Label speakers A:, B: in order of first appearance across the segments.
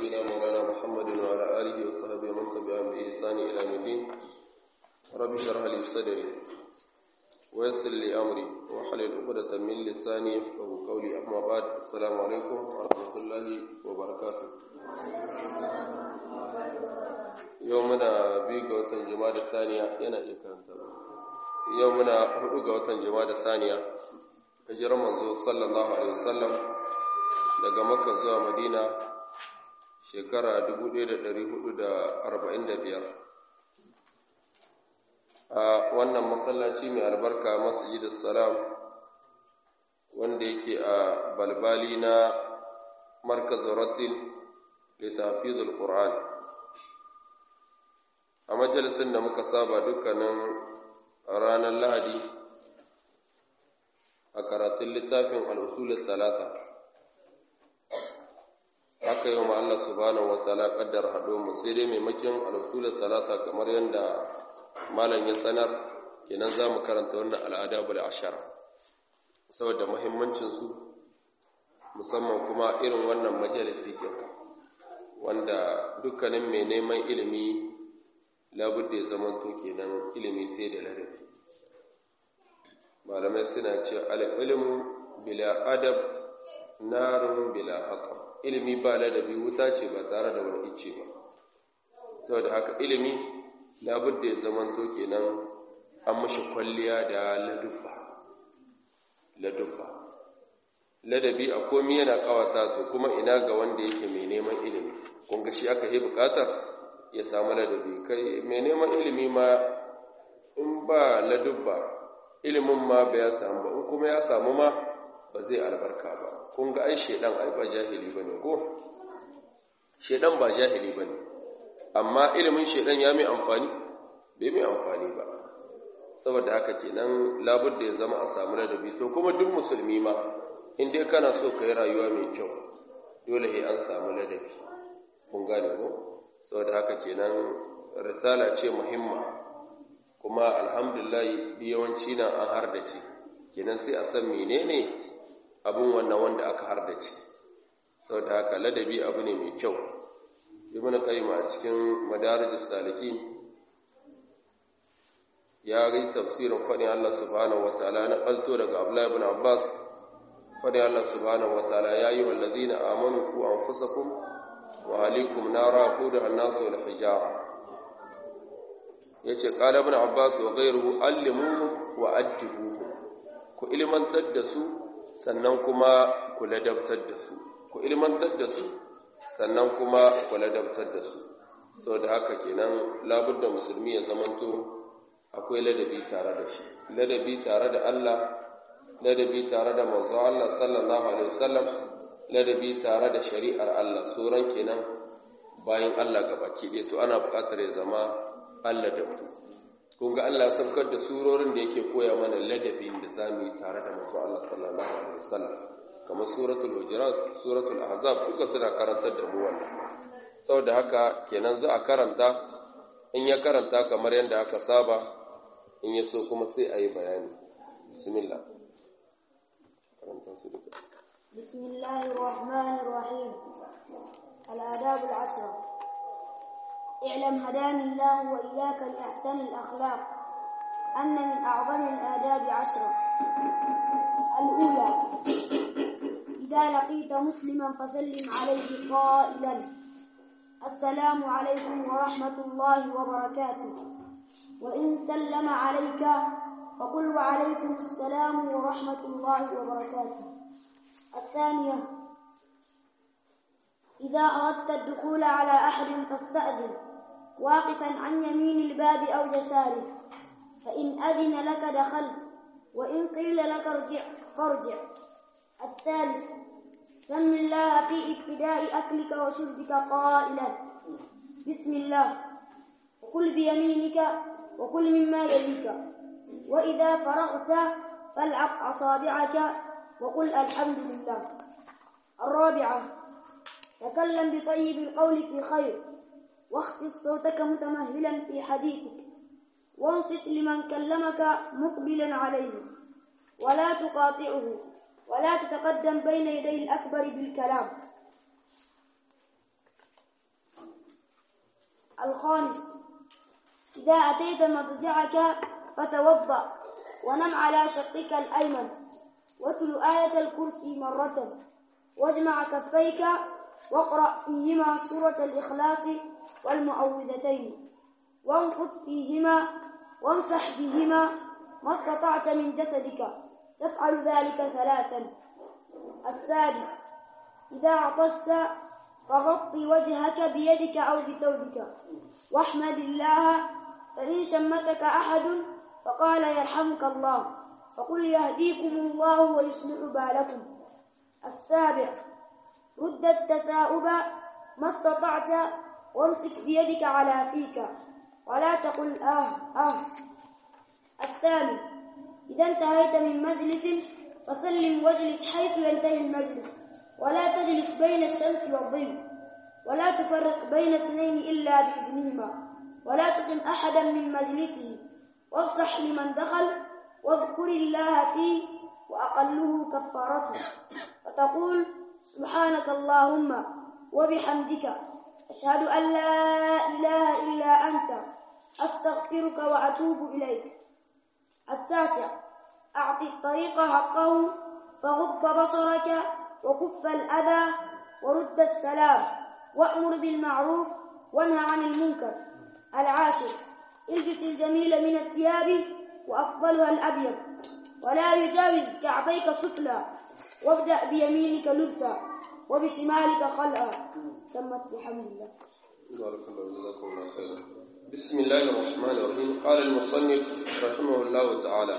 A: سيدنا مولانا محمد وعلى آله وصحبه ومن تبعهم بإحسان إلى يوم الدين رب اشرح لي صدري ويسر لي أمري واحلل عقدة من لساني يفقهوا قولي أما بعد السلام عليكم ورحمة الله وبركاته يومنا بيغا وتن جماد الثانية ينا إكرامتا يومنا هدوغا وتن جماد الثانية hijirar manzo sallallahu alaihi wasallam daga makka zuwa madina shekara 1445 a wannan masallaci mai albarka masjidus salam wanda yake a balbali na markazin ratil litafizul qur'an a majalisin da muka saba dukkanin ranar lahadi a karatun littafin al'usulun talata haka yi wa Allah subhanahu wa ta'ala ƙaddar haɗo mu sai dai maimakon al'usulun talata kamar yadda malam ya sanar kenan za mu karanta wannan al'ada bula ashara saboda mahimmancinsu musamman kuma irin wannan majalisi ke wanda dukkanin mai neman ilimi labudda ya zamanto kenan ilimi sai da ladabi malamai suna ce al'ilmu bila adab narun bila haka ilimi ba ladabi wuta ce ba tare da wani ice ba saboda haka ilimi labudda ya zamanto kenan an mashi kwalliya da ladubba ladubba ladabi a komi yana kawata to kuma ina ga wanda yake mai neman ilimi kun ga shi aka yi bukatar ya samu ladabi kai mai neman ilimi ma in ba ladubba ilimin ma ba ya samu ba in kuma ya samu ma ba zai albarka ba kun ga ai shedan ai ba jahili bane ko shedan ba jahili bane amma ilimin shedan ya mai amfani bai mai amfani ba saboda haka kenan labudda ya zama a samu ladabi to kuma duk musulmi ma in dai kana so ka yi rayuwa mai kyau dole sai an samu ladabi kun gane ko saboda haka kenan risala ce muhimma kuma alhamdulillah yawanci na an hardace kenan sai a san menene abin wannan wanda aka hardace saboda haka ladabi abu ne mai kyau ibn qayyim a cikin madarijus salikin ya ga tafsirin fadin Allah subhanahu wataala na kalto daga Abdullah ibn Abbas fadin Allah subhanahu wataala ya yi wallazina amanu ku anfusakum wa alaikum nara qudaha an-nas wal hijara ya ce ƙala bin abbas wa gairu allimu wa addibu ku ilmantar da su sannan kuma ku ladabtar da su ku ilmantar da su sannan kuma ku ladabtar da su sau da haka kenan labudda musulmi ya zamanto akwai ladabi tare da shi ladabi tare da Allah ladabi tare da manzo Allah sallallahu alaihi wasallam ladabi tare da shari'ar Allah sauran kenan bayan Allah gabaki ɗaya to ana buƙatar ya zama Allah da mutu kun ga Allah saukar da surorin da yake koya mana ladabin da za mu yi tare da manzo Allah sallallahu alaihi wasallam kamar suratul hujurat suratul ahzab duka suna karantar da mu wannan saboda haka kenan za a karanta in ya karanta kamar yadda aka saba in ya so kuma sai a yi bayani bismillah karanta su duka
B: bismillahir rahmanir rahim al-adab al-ashra اعلم هداني الله وإياك لأحسن الأخلاق أن من أعظم الآداب عشرة الأولى إذا لقيت مسلما فسلم عليه قائلا السلام عليكم ورحمة الله وبركاته وإن سلم عليك فقل وعليكم السلام ورحمة الله وبركاته الثانية إذا أردت الدخول على أحد فاستأذن واقفا عن يمين الباب أو يساره فإن أذن لك دخلت وإن قيل لك ارجع فارجع الثالث سم الله في ابتداء أكلك وشربك قائلا بسم الله وكل بيمينك وكل مما يليك وإذا فرغت فالعق أصابعك وقل الحمد لله الرابعة تكلم بطيب القول في خير واخفض صوتك متمهلا في حديثك وانصت لمن كلمك مقبلا عليه ولا تقاطعه ولا تتقدم بين يدي الأكبر بالكلام الخامس إذا أتيت مضجعك فتوضأ ونم على شقك الأيمن واتل آية الكرسي مرة واجمع كفيك واقرأ فيهما سورة الإخلاص والمعوذتين وانفض فيهما وامسح بهما ما استطعت من جسدك تفعل ذلك ثلاثا السادس إذا عطست فغطي وجهك بيدك أو بثوبك واحمد الله فإن شمتك أحد فقال يرحمك الله فقل يهديكم الله ويصلح بالكم السابع رد التثاؤب ما استطعت وامسك بيدك على فيك ولا تقل آه آه الثامن إذا انتهيت من مجلس فسلم واجلس حيث ينتهي المجلس ولا تجلس بين الشمس والظل ولا تفرق بين اثنين إلا بإذنهما ولا تقم أحدا من مجلسه وافصح لمن دخل واذكر الله فيه وأقله كفارته فتقول سبحانك اللهم وبحمدك أشهد أن لا إله إلا أنت أستغفرك وأتوب إليك التاسع أعطي الطريق حقه فغض بصرك وكف الأذى ورد السلام وأمر بالمعروف وانهى عن المنكر العاشر البس الجميل من الثياب وأفضلها الأبيض ولا يجاوز كعبيك سفلى وابدأ بيمينك لبسا وبشمالك خلعا تمت بحمد الله
A: بارك الله جزاكم الله خيرا بسم الله الرحمن الرحيم قال المصنف رحمه الله تعالى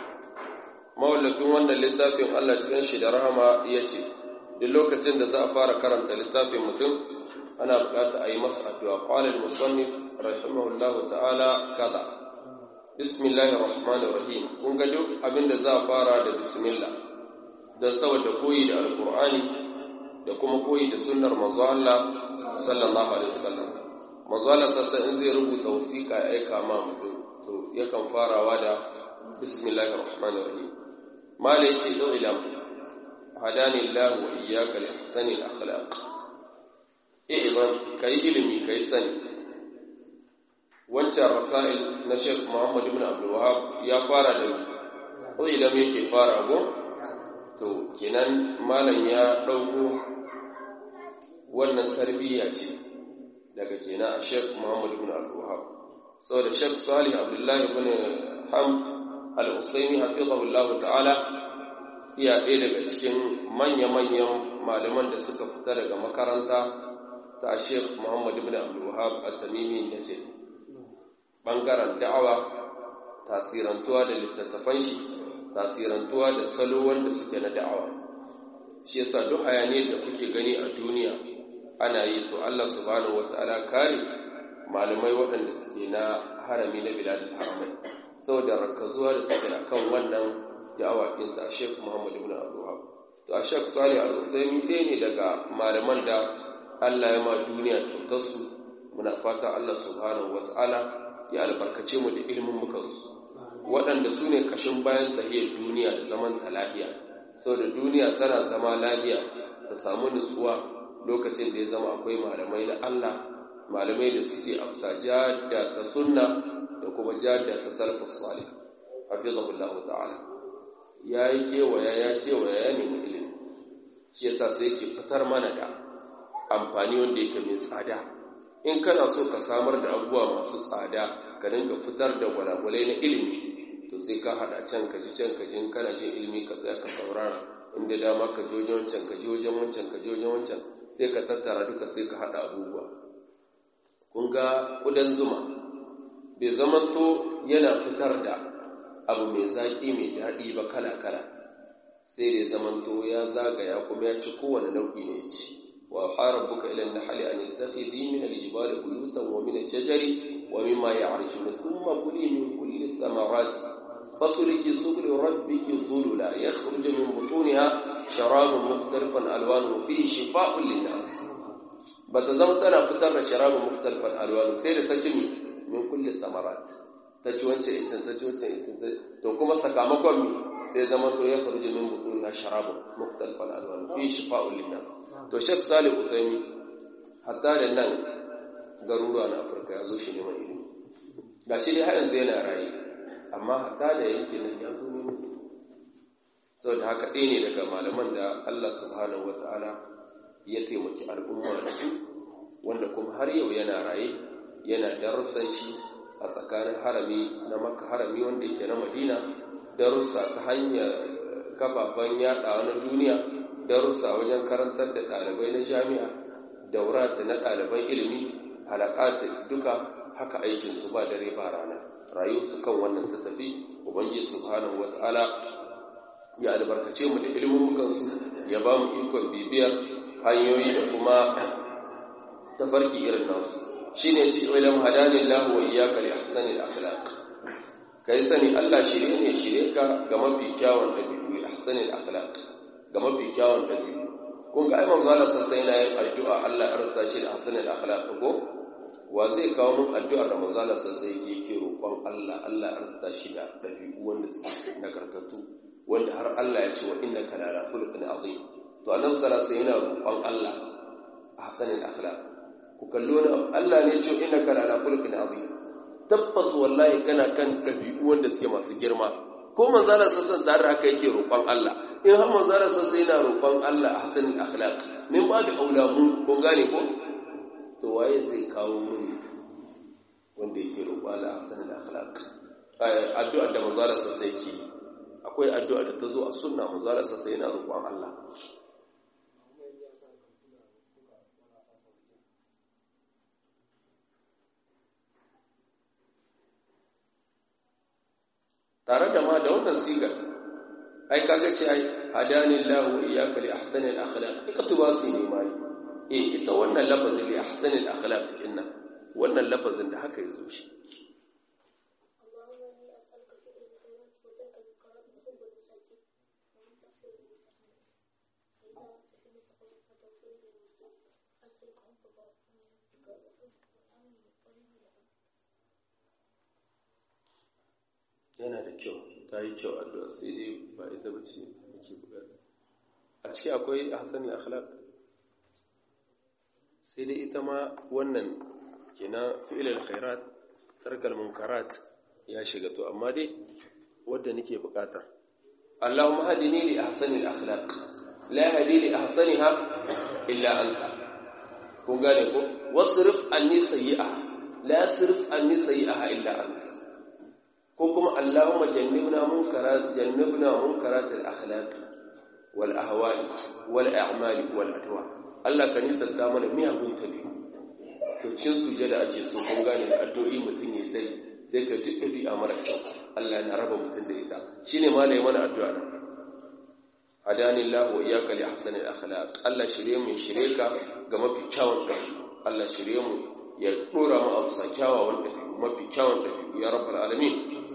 A: mawallafin wannan littafin Allah cikin shi da rahama ya ce duk lokacin da za a fara karanta littafin mutum ana bukata a yi masa addu'a qala al-musannif rahimahullahu ta'ala kaza bismillahir rahmanir rahim kun ga duk abinda za a fara da bismillah da saboda koyi da alqur'ani da kuma koyi da sunnar manzo Allah sallallahu alaihi wasallam manzo Allah sassa in zai rubuta wasiƙa ya aika ma mutum to yakan farawa da bismillahir rahmanir rahim mala yace do ilam hadani Allah wa iyyaka li ahsani al-akhlaq i'lam kai ilimi kai sani wancan rasail na Sheikh Muhammad ibn Abdul Wahhab ya fara da do ilam yake fara go to kenan malam ya dauko wannan tarbiyya ce daga kenan a Sheikh Muhammad ibn Abdul Wahhab saboda Sheikh Salih Abdullah ibn Ham Al-Usaimi hafizahullahu ta'ala iya ɗaya daga cikin manya-manyan malaman da suka fita daga makaranta ta Sheikh Muhammad ibn Abdul Wahhab At-Tamimi da ce bangaren da'awa tasirantuwa da littattafan shi tasirantuwa da salo wanda suke na da'awa shi yasa duk hayaniyar da kuke gani a duniya ana yi to Allah subhanahu wataala kare malamai waɗanda suke na harami na biladul haramai saboda rakazuwa da suke akan wannan da'awa din ta Sheikh Muhammad ibn Abdul Wahhab to a Sheikh Salih Al-Uthaymeen ɗaya ne daga malaman da Allah ya ma duniya kyautar su muna fata Allah subhanahu wataala ya albarkace mu da ilimin mukansu waɗanda su ne ƙashin bayan tahiyar duniya da zaman ta lafiya saboda duniya tana zama lafiya ta samu nutsuwa lokacin da ya zama akwai malamai na Allah malamai da suke afsa jada ta sunna da kuma jada ta salafus salih hafizahullahu ta'ala ya yi kewaya ya kewaya ya nemi ilimi shi yasa sai yake fitar mana da amfani wanda yake mai tsada in kana so ka samar da abubuwa masu tsada ka dinga fitar da gwalagwalai na ilimi to sai ka hada can ka ji can ka ji kana jin ilimi ka tsaya ka saurara inda dama ka ji wajen wancan ka ji wajen wancan ka ji wajen wancan sai ka tattara duka sai ka hada abubuwa kun ga kudan zuma bai zamanto yana fitar da abu mai zaki mai daɗi ba kala kala sai da zamanto ya zagaya kuma ya ci kowane nau'i ne ci wa fara buka ilan nahali an yattakhidhi min al-jibali buyutan wa min ash-shajari wa mimma ya'rishuna thumma kuli min kulli thamarati فسلك سبل ربك ذللا يخرج من بطونها شراب مختلف الوانه فيه شفاء للناس بتزمتنا فتر شراب مختلف الوانه سير تجمي من كل الثمرات taci wancan itin taci wancan itin to kuma sakamakon mi sai zama to ya faru min butun sharabu mukhtalifan alwan fi shifa'un linnas to shek salih usaimi hatta da nan garuruwa na afirka ya zo shi neman ilimi ga shi dai har yanzu yana raye amma hatta da yankin nan ya zo neman ilimi saboda haka ɗaya ne daga malaman da allah subhanahu wata'ala ya taimaki al'umma da su wanda kuma har yau yana raye yana darussan shi a tsakanin harami na makka harami wanda yake na madina darussa ta hanyar kafafen yaɗawa na duniya darussa wajen karantar da ɗalibai na jami'a daurata na ɗaliban ilimi halakata duka haka aikinsu ba dare ba rana rayuwarsu kan wannan ta tafi ubangiji subhanahu wata'ala ya albarkace mu da ilimin su ya ba mu ikon bibiyar hanyoyi da kuma tafarki irin nasu shine ci ilam hadanillahu wa iyyaka li ahsanil akhlaq kai sani Allah shirye ne shirye ka ga mafi kyawun dabi'u ahsanil akhlaq ga mafi kyawun dabi'u kun ga ai manzo Allah sai yana yin addu'a Allah ya rasa shi da ahsanil akhlaq ko wa zai kawo mun addu'ar da manzo Allah sai yake yake roƙon Allah Allah ya rasa shi da dabi'u wanda suke nagartattu wanda har Allah ya ce wa innaka la ala khuluqin azim to annabi sallallahu alaihi wasallam yana roƙon Allah ahsanil akhlaq ku kallo ni Allah ne ce innaka la ala khuluqin azim tabbas wallahi kana kan dabi'u wanda suke masu girma ko manzala sassan tare haka yake roƙon Allah in har manzala sassan yana roƙon Allah a hasanin akhlaq min ba da aula mu ko gane ko to waye zai kawo mun wanda yake roƙon Allah a hasanin akhlaq addu'a da manzala sassan yake akwai addu'a da ta zo a sunna manzala sassan yana roƙon Allah tare da ma da wannan sigar ai kaga ce ai hadani Allah wa iyyaka li ahsani al akhlaq ikatu ba su ne mai eh ita wannan lafazin li ahsani al akhlaq inna wannan lafazin da haka yazo shi yana da kyau ta yi kyau addu'a sai dai ba ita ba ce ake bukata a ciki akwai hasani akhlaq sai dai ita ma wannan kina fi'ilal khairat tarkal munkarat ya shiga to amma dai wadda nake bukata Allahumma hadini li ahsani al-akhlaq la hadi li ahsaniha illa anta kun gane ko wasrif anni sayyi'a la yasrif anni sayyi'aha illa anta ko kuma Allahumma jannibna munkarat jannibna munkarat al-akhlaq wal ahwa'i wal a'mali wal adwa Allah ka nisanta mana miyagun tabi to cin sujada ake so kun gane addu'o'i mutun yayi tai sai ka duk dabi'a mara kyau Allah na raba mutun da ita shine malai mana addu'a nan hadani Allah wa iyyaka li ahsani al-akhlaq Allah shirye mu shirye ka ga mafi kyawun dabi Allah shirye mu ya dora mu abu sakyawa wanda mafi kyawun dabi ya rabbal alamin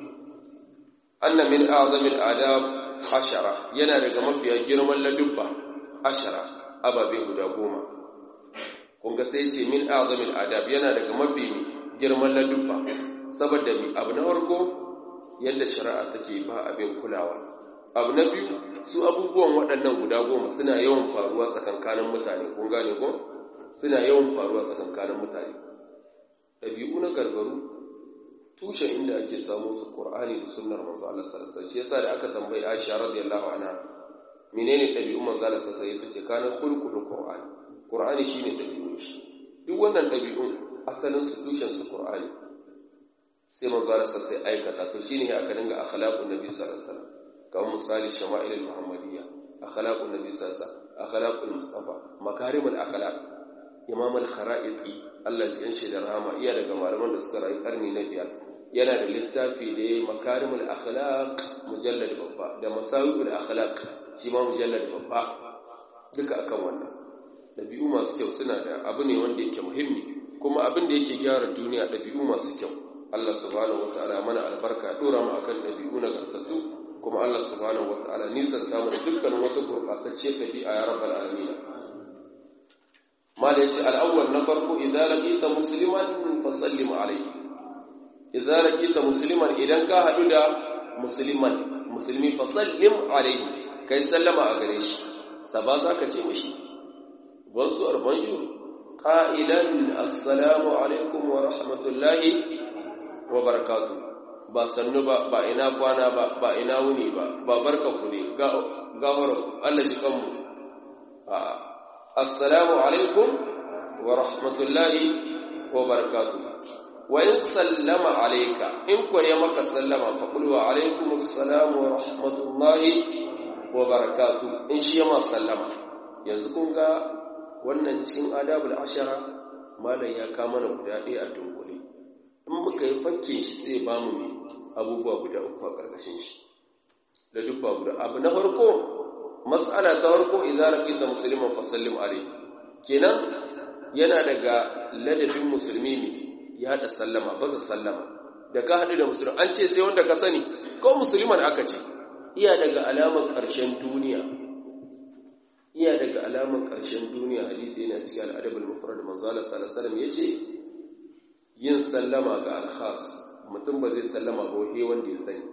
A: anna min a'zamil adab ashara yana daga mafiya girman ladubba ashara ababe guda goma kun ga sai ce min a'zamil adab yana daga mafi girman ladubba saboda mi abu na farko yadda shari'a take ba abin kulawa abu na biyu su abubuwan waɗannan guda goma suna yawan faruwa tsakankanin mutane kun gane ko suna yawan faruwa tsakankanin mutane ɗabi'u na gargaru tushen inda ake samu su Qur'ani da sunnar manzo Allah sallallahu alaihi wasallam shi yasa da aka tambayi Aisha radiyallahu anha menene dabi'un manzo Allah sallallahu alaihi wasallam tace kana khulqul Qur'ani Qur'ani shine dabi'un shi duk wannan dabi'un asalin su tushen su Qur'ani sai manzo Allah sallallahu alaihi aikata to shine aka dinga akhlaqun nabi sallallahu alaihi wasallam kamar misali shama'ilul muhammadiyya akhlaqun nabi sallallahu alaihi wasallam akhlaqul mustafa makarimul akhlaq imam al-kharaiti Allah ya yanshi da rahama iya daga malaman da suka rayu karni na biyar yana da littafi da ya makarimul akhlaq mujallad babba da masawiqul akhlaq shi ma mujallad babba duka akan wannan dabi'u masu kyau suna da abu ne wanda yake muhimmi kuma abin da yake gyara duniya dabi'u masu kyau Allah subhanahu wataala mana albarka dora mu akan dabi'u nagartattu kuma Allah subhanahu wataala nisan ta mu dukkan wata gurbatacciyar dabi'a ya rabbal alamin mala yace al-awwal na farko idza laqita musliman fasallim alayhi idza laqita musliman idan ka hadu da musliman musulmi fasallim alayhi kai sallama a gare shi saba zaka ce mishi bonsoir bonjour qa'ilan assalamu alaikum wa rahmatullahi wa barakatuh ba sannu ba ba ina kwana ba ba ina wuni ba ba barka ku ne ga gawar Allah ji kanmu assalamu alaikum wa rahmatullahi wa barakatuh wa in sallama alayka in ko ya maka sallama fa qul wa alaikum assalamu wa rahmatullahi wa barakatuh in shi ma sallama yanzu kun ga wannan cikin adabul ashara malam ya kama mana guda ɗaya a dunkule in muka yi fakke shi sai ba mu abubuwa guda uku a ƙarƙashin shi da duk guda abu na farko mas'ala ta farko idan laqita musliman fa sallim alayhi kenan yana daga ladabin musulmi ne ya haɗa sallama ba sallama da ka haɗu da musulmi an ce sai wanda ka sani ko musulman aka ce iya daga alamar ƙarshen duniya iya daga alamar ƙarshen duniya hadisi yana cikin al'adabul mufrad manzo Allah sallallahu alaihi wasallam yace yin sallama ga al-khas mutum ba zai sallama ba wai wanda ya sani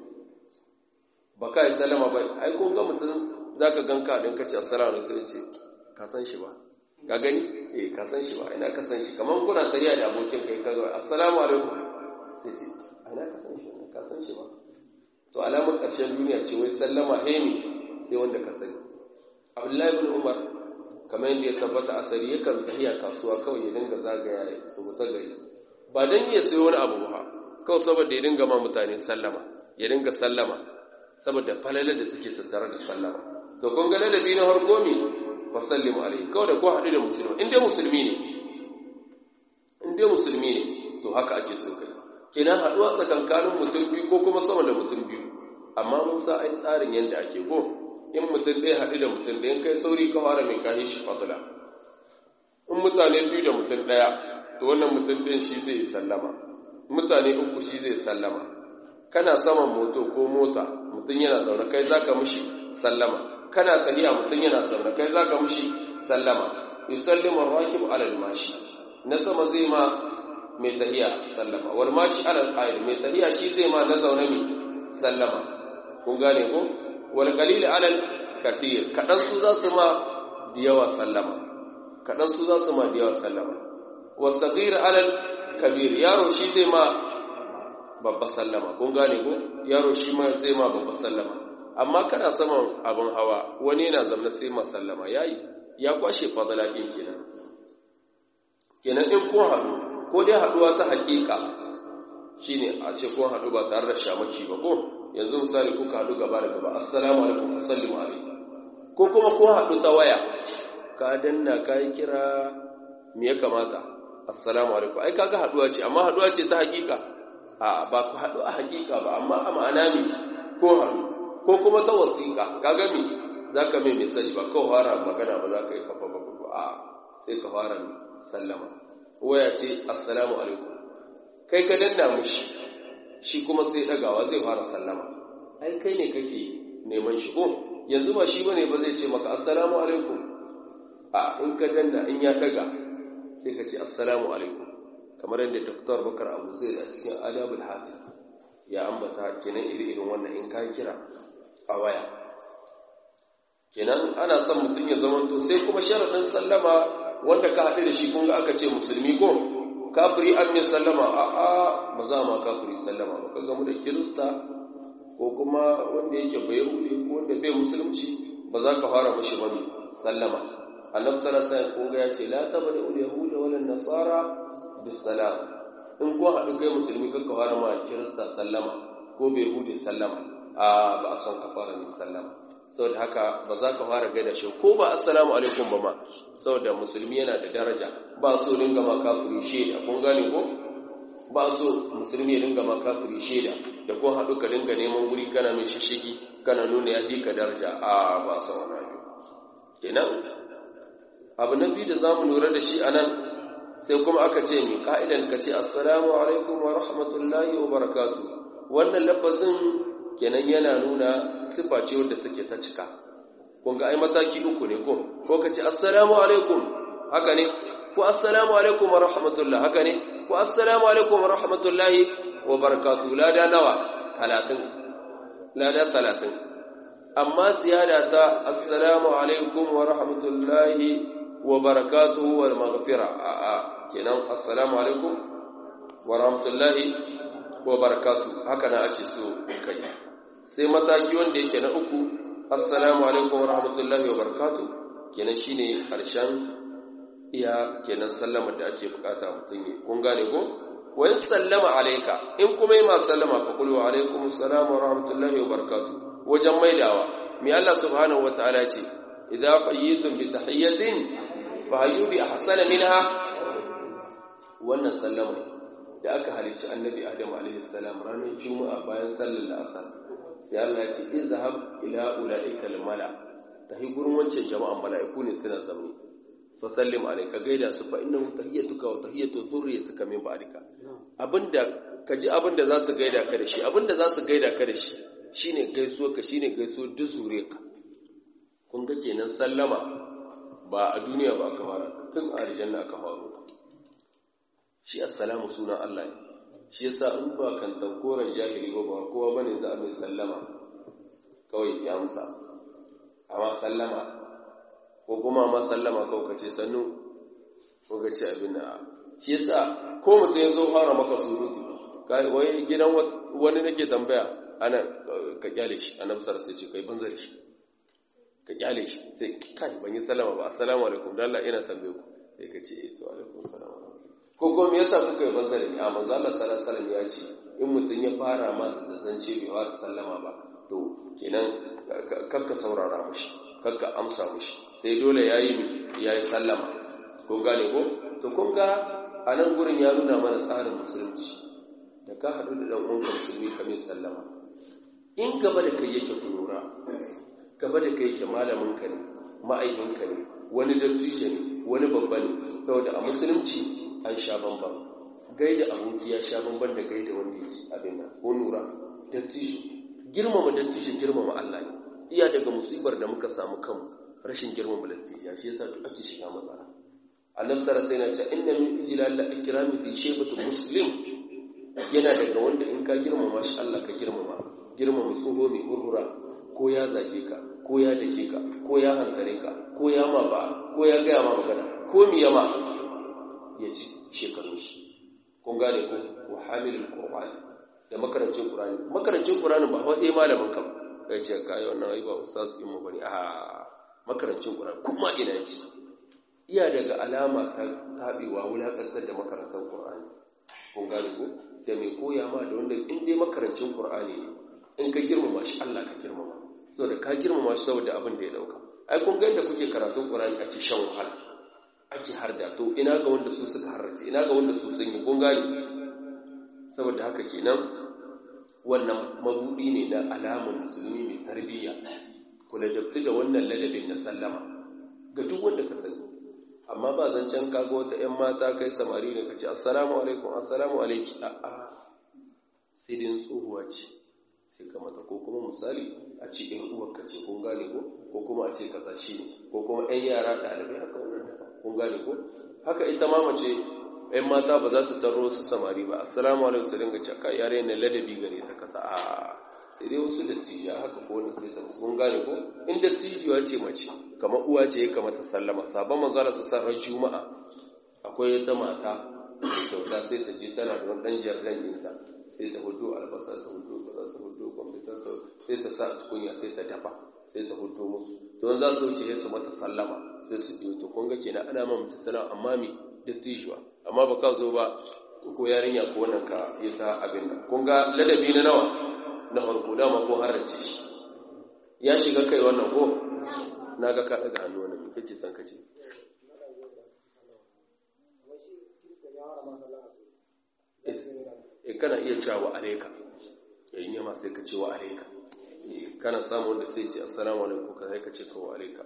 A: ba ka yi sallama ba ai kun ga mutum zaka ganka din kace assalamu alaikum sai ce ka san shi ba ka gani eh ka san shi ba ina ka san shi kaman kuna tariya da abokin kai ka ga assalamu alaikum sai ce ina ka san shi ka san shi ba to alamar ƙarshen duniya ce wai sallama hemi sai wanda ka sani abdullahi bin umar kamar yadda ya tabbata asali yakan tafiya kasuwa kawai ya dinga zagaya su mutu gari ba don iya sayo wani abu ba kawai saboda ya dinga ma mutane sallama ya dinga sallama saboda falalar da take tattare da sallama to kun ga ladabi na harko ne fa sallimu alaihi kawai da ko haɗu da musulmi in dai musulmi ne in dai musulmi ne to haka ake so kai kenan haɗuwa tsakankanin mutum biyu ko kuma sama da mutum biyu amma mun sa ai tsarin yadda ake go in mutum ɗaya haɗu da mutum ɗaya kai sauri ka fara mai kahi shi fadula in mutane biyu da mutum ɗaya to wannan mutum ɗin shi zai sallama mutane uku shi zai sallama kana saman moto ko mota mutum yana zaune kai zaka mishi sallama kana tahiya mutum yana zaune kai zaka mishi sallama yusallimu ar-rakib ala al-mashi na sama zai ma mai tahiya sallama wal mashi ala al mai tahiya shi zai ma na zaune mai sallama kun gane ko wal qalil ala kathir kadan su za su ma diyawa sallama kadan su za su ma diyawa sallama was saghir ala kabir yaro shi zai ma babba sallama kun gane ko yaro shi ma zai ma babba sallama amma kana saman abin hawa wani yana zamna sai ma sallama yayi ya kwashe fadala din kenan kenan in kun haɗu ko dai haɗuwa ta haƙiƙa shine a ce kun haɗu ba tare da shamaki ba ko yanzu misali kuka haɗu gaba da gaba assalamu alaikum fa sallimu alaikum ko kuma kun haɗu ta waya ka danna ka yi kira me ya kamata assalamu alaikum ai kaga haɗuwa ce amma haɗuwa ce ta haƙiƙa a ba ku haɗu a haƙiƙa ba amma a ma'ana me ko haɗu ko kuma ta wasiƙa kaga me zaka mai message ba kawai fara magana ba za ka yi kafa ba a sai ka fara sallama waya ce assalamu alaikum kai ka danna mushi shi kuma sai dagawa zai fara sallama ai kai ne kake neman shi ko yanzu ba shi bane ba zai ce maka assalamu alaikum a in ka danna in ya daga sai ka ce assalamu alaikum kamar yadda Dr. Bakar Abu Zaid a cikin Adabul Hatif ya ambata kenan iri-irin wannan in ka kira a waya kenan ana son mutum ya zama to sai kuma sharadin sallama wanda ka haɗu da shi kun ga aka ce musulmi ko kafiri an mai sallama a a ba za ma kafiri sallama ba ka gamu da kirista ko kuma wanda yake bai rude ko wanda bai musulunci ba za ka fara mashi wani sallama annabi sallallahu alaihi wasallam kun ga ya ce la tabda ul yahuda wal nasara bis salam in ko haɗu kai musulmi ka fara ma kirista sallama ko bai hude sallama a ba a son ka fara mai sallama saboda haka ba za ka fara gaida shi ko ba assalamu alaikum ba ma saboda musulmi yana da daraja ba so dinga ma kafiri shaida kun gane ko ba so musulmi ya dinga ma kafiri shaida da ko haɗu ka dinga neman wuri kana mai shishigi kana nuna ya ka daraja a ba so wani abu kenan abu na biyu da za mu lura da shi a nan sai kuma aka ce mai ka'idan ka ce assalamu alaikum wa rahmatullahi wa barakatu wannan lafazin kenan yana nuna sifa ce wadda take ta cika kun ga ai mataki uku ne ko ko ka ce assalamu alaikum haka ne ko assalamu alaikum wa rahmatullah haka ne ko assalamu alaikum wa rahmatullahi wa barakatuh lada nawa 30 lada 30 amma ziyada ta assalamu alaikum wa rahmatullahi wa barakatuhu wal maghfira a a kenan assalamu alaikum wa rahmatullahi wa barakatuhu haka na ake so kai sai mataki wanda yake na uku assalamu alaikum wa rahmatullahi wa barakatuhu kenan shine karshen iya kenan sallamar da ake bukata mutum yi kun gane ko wa in sallama alayka in kuma yi ma sallama fa qul wa alaikum assalam wa rahmatullahi wa barakatuh wajen maidawa mi Allah subhanahu wa ta'ala ce idza hayyitum bi tahiyyatin fa hayyu bi ahsana minha wannan sallama da aka halicci annabi adam alaihi salam ranar juma'a bayan sallar asar sai Allah ya ce izhab ila ulaika al mala tahi gurin wancan jama'an mala'iku ne suna zamani fasallim alayka gaida su fa innahu tahiyyatuka wa tahiyyatu dhurriyyatika min ba'dika abinda kaji abinda za su gaida ka da shi abinda za su gaida ka da shi shine gaisuwa ka shine gaisuwa duk zuriyarka kun ga kenan sallama ba a duniya ba aka fara tun a aljanna aka fara shi assalamu sunan Allah ne shi yasa in ba kan tankoran jahili ba ba kowa bane za a mai sallama kawai ya amsa amma sallama ko kuma ma sallama kawai kace sannu ko kace abin da shi yasa ko mutum ya zo fara maka surutu wai gidan wani nake tambaya ana ka kyale shi annabi sallallahu alaihi wasallam ce kai banzar shi ka kyale shi sai kai ban yi sallama ba assalamu alaikum dan Allah ina tambaye ku sai ka ce eh to alaikum assalam ko ko me yasa kuka yi banzar ni a manzo Allah sallallahu alaihi wasallam ya ce in mutum ya fara ma da zance bai fara sallama ba to kenan kakka saurara mushi kakka amsa mushi sai dole yayi yayi sallama kun gane ko to kun ga a nan gurin ya nuna mana tsarin musulunci da ka haɗu da ɗan uwanka musulmi ka mai sallama in gaba da kai yake kunura gaba da kai yake malamin ka ne ma'aikinka ne wani dattijo ne wani babba ne saboda a musulunci an sha bamban gaida aboki ya sha bamban da gaida wanda yake abin nan ko nura dattijo girmama dattijo girmama Allah ne iya daga musibar da muka samu kanmu rashin girmama dattijo shi yasa duk ake shiga matsala annabi sallallahu alaihi wasallam ya ce inna min ijlal ikrami fi shaybati muslim yana daga wanda in ka girmama shi Allah ka girmama girmama tsoho mai hurhura ko ya zage ka ko ya dake ka ko ya hankare ka ko ya ma ba ko ya gaya ma magana ko mi yama ya ci shekarun shi kun gane ko wa hamilul qur'an da makarancin qur'ani makarancin qur'ani ba wai malamin ka ya ce kai wannan ai ba ustaz din mu bane a makarancin qur'ani kuma ina yake iya daga alama ta tabewa wulakantar da makarantar qur'ani kun gane ko da mai koya ma da wanda in dai makarancin qur'ani ne in ka girmama shi Allah ka girmama saboda ka girmama shi saboda abin da ya dauka ai kun ga inda kuke karatun qur'ani ake shan wahala ake harda to ina ga wanda su suka harrace ina ga wanda su sun yi kun gane saboda haka kenan wannan mabudi ne na alamun musulmi mai tarbiyya kula dabtu da wannan ladabin na sallama ga duk wanda ka sani amma ba zancen kaga wata 'yan mata kai samari ne ka ce assalamu alaikum assalamu alaiki a'a sai dai tsohuwa ce sai ka mata ko kuma misali a ce ɗan uwarka ce kun gane ko ko kuma a ce kaza shi ne ko kuma 'yan yara ɗalibai haka wannan da kun gane ko haka ita ma mace 'yan mata ba za ta taro su samari ba assalamu alaikum su dinga caka yare na ladabi gare ta kasa a sai dai wasu dattijiya haka ko wani sai ta musu kun gane ko in dattijuwa ce mace kamar uwa ce ya kamata sallama sabon manzo Allah sallallahu alaihi juma'a akwai wata mata kyauta sai ta je tana da wani dan jardan ɗinta sai ta hudu albasa ta hudu kaza ta hudu kwamfuta ta sai ta sa tukunya sai ta dafa sai ta hudu musu to za su wuce su mata sallama sai su biyo to kun ga kenan ana ma mace sallama amma mi dattijuwa amma ba ka zo ba ko yarinya ko wannan ka yi ta abin nan kun ga ladabi na nawa na farko dama ko harace shi ya shiga kai wannan ko na ga ka daga hannu wannan kake son kace e kana iya cewa alaika yayin yama sai ka ce wa alaika kana samu wanda sai ce assalamu alaikum ka sai ka ce ka wa alaika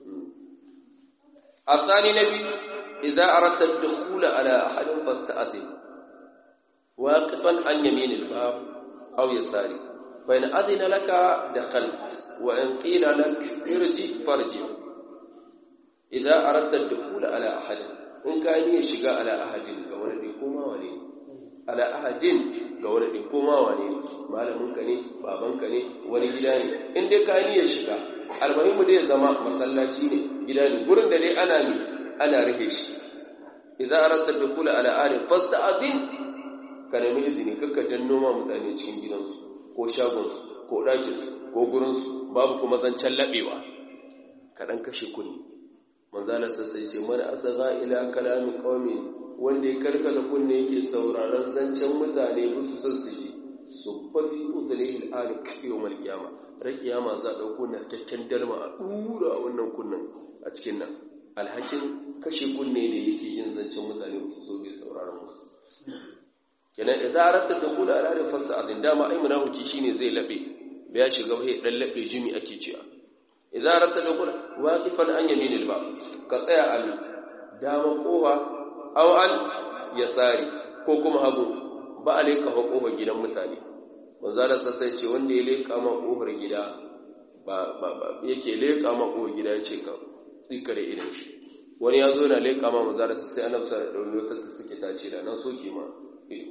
A: asani nabi idza aradta ad-dukhul ala ahadin fasta'dhin waqifan an yamin al-bab aw yasari fa in adina laka dakhalt wa in qila lak irji farji idza aradta ad-dukhul ala ahadin in ka yi shiga ala ahadin ga wani ne ko ma wani ala ahadin ga wani ɗin koma wane ne malaminka ne babanka ne wani gida ne in dai ka niyyar shiga almuhimmu dai zama masallaci ne gida ne gurin da dai ana ne ana rike shi idan aranta bi kula ala ali fasta'din ka nemi izini kakka danno ma mutane cikin gidansu ko shagonsu ko ɗakinsu ko gurinsu babu kuma zancen laɓewa kaɗan kashe kunni manzalar sassai ce mana asaga ila kalamin ƙaume wanda ya karkata kunne yake sauraron zancen mutane ba su san su ji su fafi uzuri al'ali kiyo mal kiyama ran kiyama za a ɗauko na kyakken dalma a ɗura a wannan kunnen a cikin nan alhakin kashe kunne da yake yin zancen mutane ba su so bai sauraron musu kenan idan aratta da kula al'ali fasta azin dama ai munafiki shine zai laɓe da ya shiga bai dan laɓe jimi ake cewa idan aratta da kula waqifan an yaminil ba ka tsaya al dama kofa aw an yasari ko kuma hagu ba a leka fa kofar gidan mutane manzara sai ce wanda ya leka ma kofar gida ba ba ba yake leka ma kofar gida yace ka tsika da idan shi wani ya zo yana leka ma manzara sai annabi sallallahu alaihi wasallam ta suke ta ce da nan soke ma ido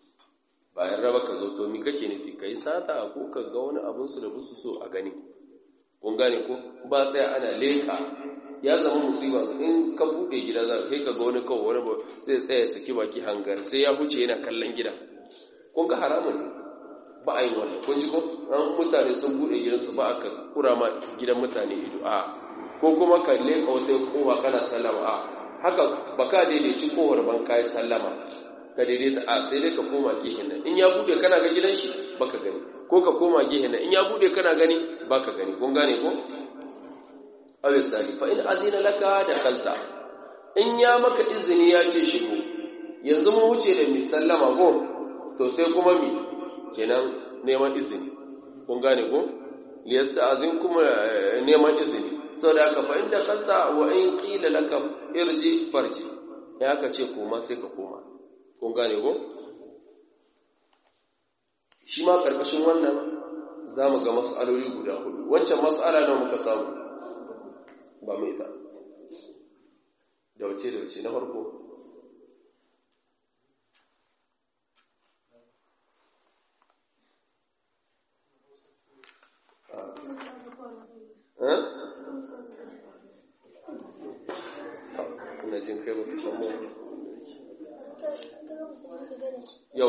A: bayan raba ka zo to mi kake nufi kai sata ko ka ga wani abun su da busu so a gani kun gane ko ba sai ana leka ya zama musiba in ka bude gida za ka ga wani kawo wani sai tsaya saki baki hangar sai ya huce yana kallon gida kun ga haramun ne ba a yi wannan kun ji ko an mutane sun bude gidansu ba a ka kura ma gidan mutane ido a ko kuma ka leka wata kowa kana sallama a haka ba ka daidaici kowar ban kayi sallama ka daidaita a sai dai ka koma gehen nan in ya bude kana ga gidan shi baka gani ko ka koma gehen nan in ya bude kana gani baka gani kun gane ko awil sali fa in azina laka da kalta in ya maka izini ya ce shigo yanzu mun wuce da mi sallama ko to sai kuma mi kenan neman izini kun gane ko liyasta azin kuma neman izini saboda haka fa in da kalta wa in qila laka irji farji ya ka ce koma sai ka koma kun gane ko shi ma karkashin wannan za mu ga mas'aloli guda hudu wancan mas'ala nawa muka samu ba mai ta da wace da wace na farko kuna jin kai ba fi samu yau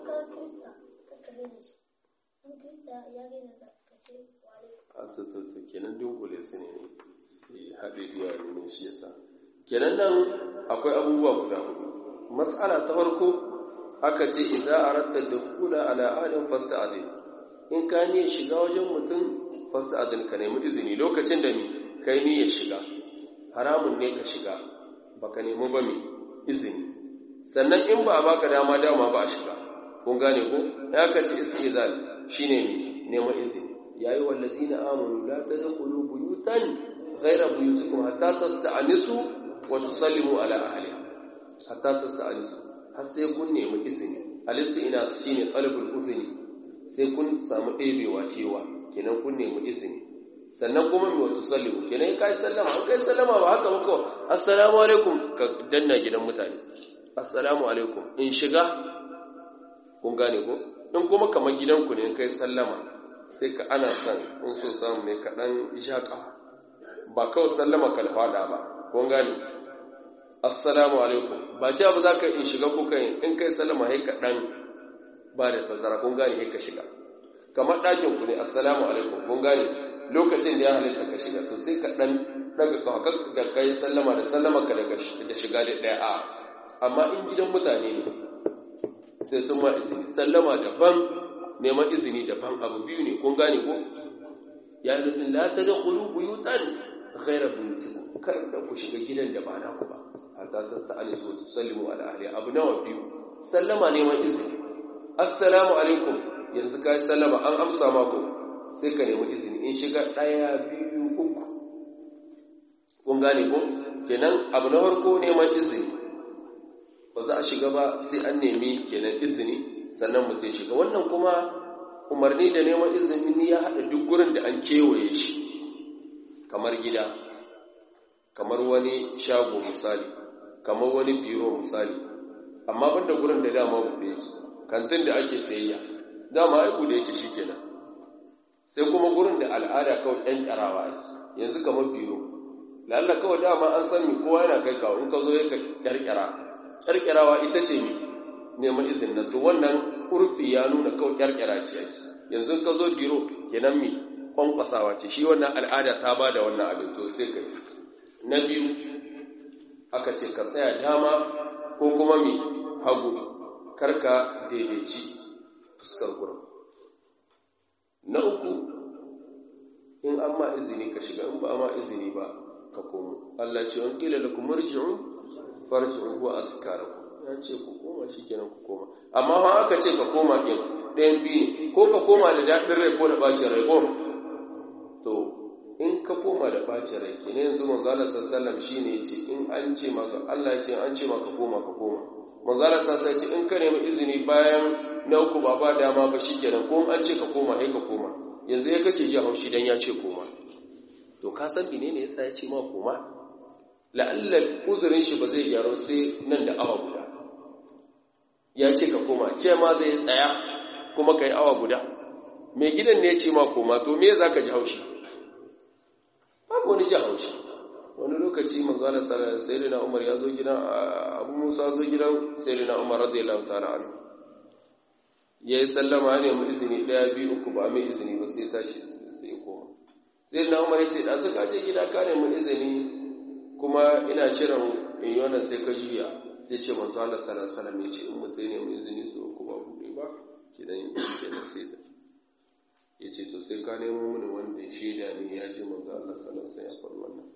A: a tututu kenan dunkule su ne haɗe biya ne shi yasa kenan nan akwai abubuwa guda hudu matsala ta farko aka ce idza aratta dukhula ala ahadin fasta'din in ka ne shiga wajen mutum fasta'din ka nemi izini lokacin da ni kai ni ya shiga haramun ne ka shiga baka nemi ba mi izini sannan in ba a baka dama dama ba a shiga kun gane ko ya ka ce istizal shine neman izini yayi wallazina amanu la tadkhulu buyutan ghayra buyutikum hatta tasta'nisu wa tusallimu ala ahliha hatta tasta'nisu har sai kun nemi izini alistu ina shine talabul uzini sai kun samu ɗebewa cewa kenan kun nemi izini sannan kuma mai wata sallimu kenan kai sallama an kai sallama ba haka ba kawai assalamu alaikum ka danna gidan mutane assalamu alaikum in shiga kun gane ko in kuma kamar gidanku ne kai sallama sai ka ana son in so samu ne ka dan shaƙa ba kawai sallama kalfada ba kun gane assalamu alaikum ba ce ba za ka in shiga ko kai in kai sallama sai ka dan ba da tazara kun gane sai ka shiga kamar ɗakin ku ne assalamu alaikum kun gane lokacin da ya halitta ka shiga to sai ka dan daga kawaka da kai sallama da sallama ka daga da shiga da ɗaya a amma in gidan mutane ne sai sun ma izini sallama daban neman izini daban abu biyu ne kun gane ko ya nufin la ta da kulu buyutan ghaira buyutikum kar da ku shiga gidan da ba na ku ba hatta tasta'anisu wa tusallimu ala ahli abu nawa biyu sallama neman izini assalamu alaikum yanzu kai sallama an amsa mako sai ka nemi izini in shiga daya biyu uku kun gane ko kenan abu na farko neman izini ba za a shiga ba sai an nemi kenan izini sannan mutum shiga wannan kuma umarni da neman izini ya haɗa duk gurin da an kewaye shi kamar gida kamar wani shago misali kamar wani biro misali amma banda gurin da dama buɗe yake kantin da ake tsayayya dama ai buɗe yake shi kenan sai kuma gurin da al'ada kawai ƙyan ƙarawa ake yanzu kamar biro lalla kawai dama an san mi kowa yana kai kawo in ka zo ya kyarkyara kyarkyarawa ita ce mi neman izini na to wannan urfi ya nuna kawai kyarkyara ce ake yanzu ka zo biro kenan mi kwankwasawa ce shi wannan al'ada ta ba da wannan abin to sai ka na biyu aka ce ka tsaya dama ko kuma mi hagu karka daidaici fuskar gurin na uku in an ma izini ka shiga in ba ma izini ba ka komo Allah ce an kila lakum marji'u farji'u huwa askarakum ya ce ku koma shikenan ku koma amma fa aka ce ka koma din ɗayan biyu ko ka koma da daɗin rai ko da bacin rai ko to in ka koma da bacin rai kenan yanzu manzo Allah sallallahu alaihi wasallam shine yace in an ce maka Allah ya ce an ce maka koma ka koma manzo Allah sallallahu alaihi wasallam in ka nemi izini bayan na uku ba ba dama ba shikenan ko an ce ka koma sai ka koma yanzu ya kake ji haushi dan ya ce koma to ka san menene yasa ya ce ma koma la'alla uzurin shi ba zai gyaro sai nan da awa guda ya ce ka koma ce ma zai tsaya kuma kai awa guda mai gidan ne ya ce ma koma to me za ka ji haushi babu wani ji haushi wani lokaci manzana sayyidina umar ya zo gidan abu musa zo gidan sayyidina umar radiyallahu ta'ala anhu ya yi sallama ne mu izini ɗaya biyu uku ba mai izini ba sai tashi sai koma sayyidina umar ya ce da suka je gida ka ne mu izini kuma ina shirin in yi wannan sai ka juya sai ce manzo Allah sallallahu alaihi wasallam ya ce in mutum ne mu izini su uku ba buɗe ba kidan kenan sai da ya ce to sai ka nemo mini wanda ya shaida ne ya ji manzo Allah sallallahu alaihi ya faɗi wannan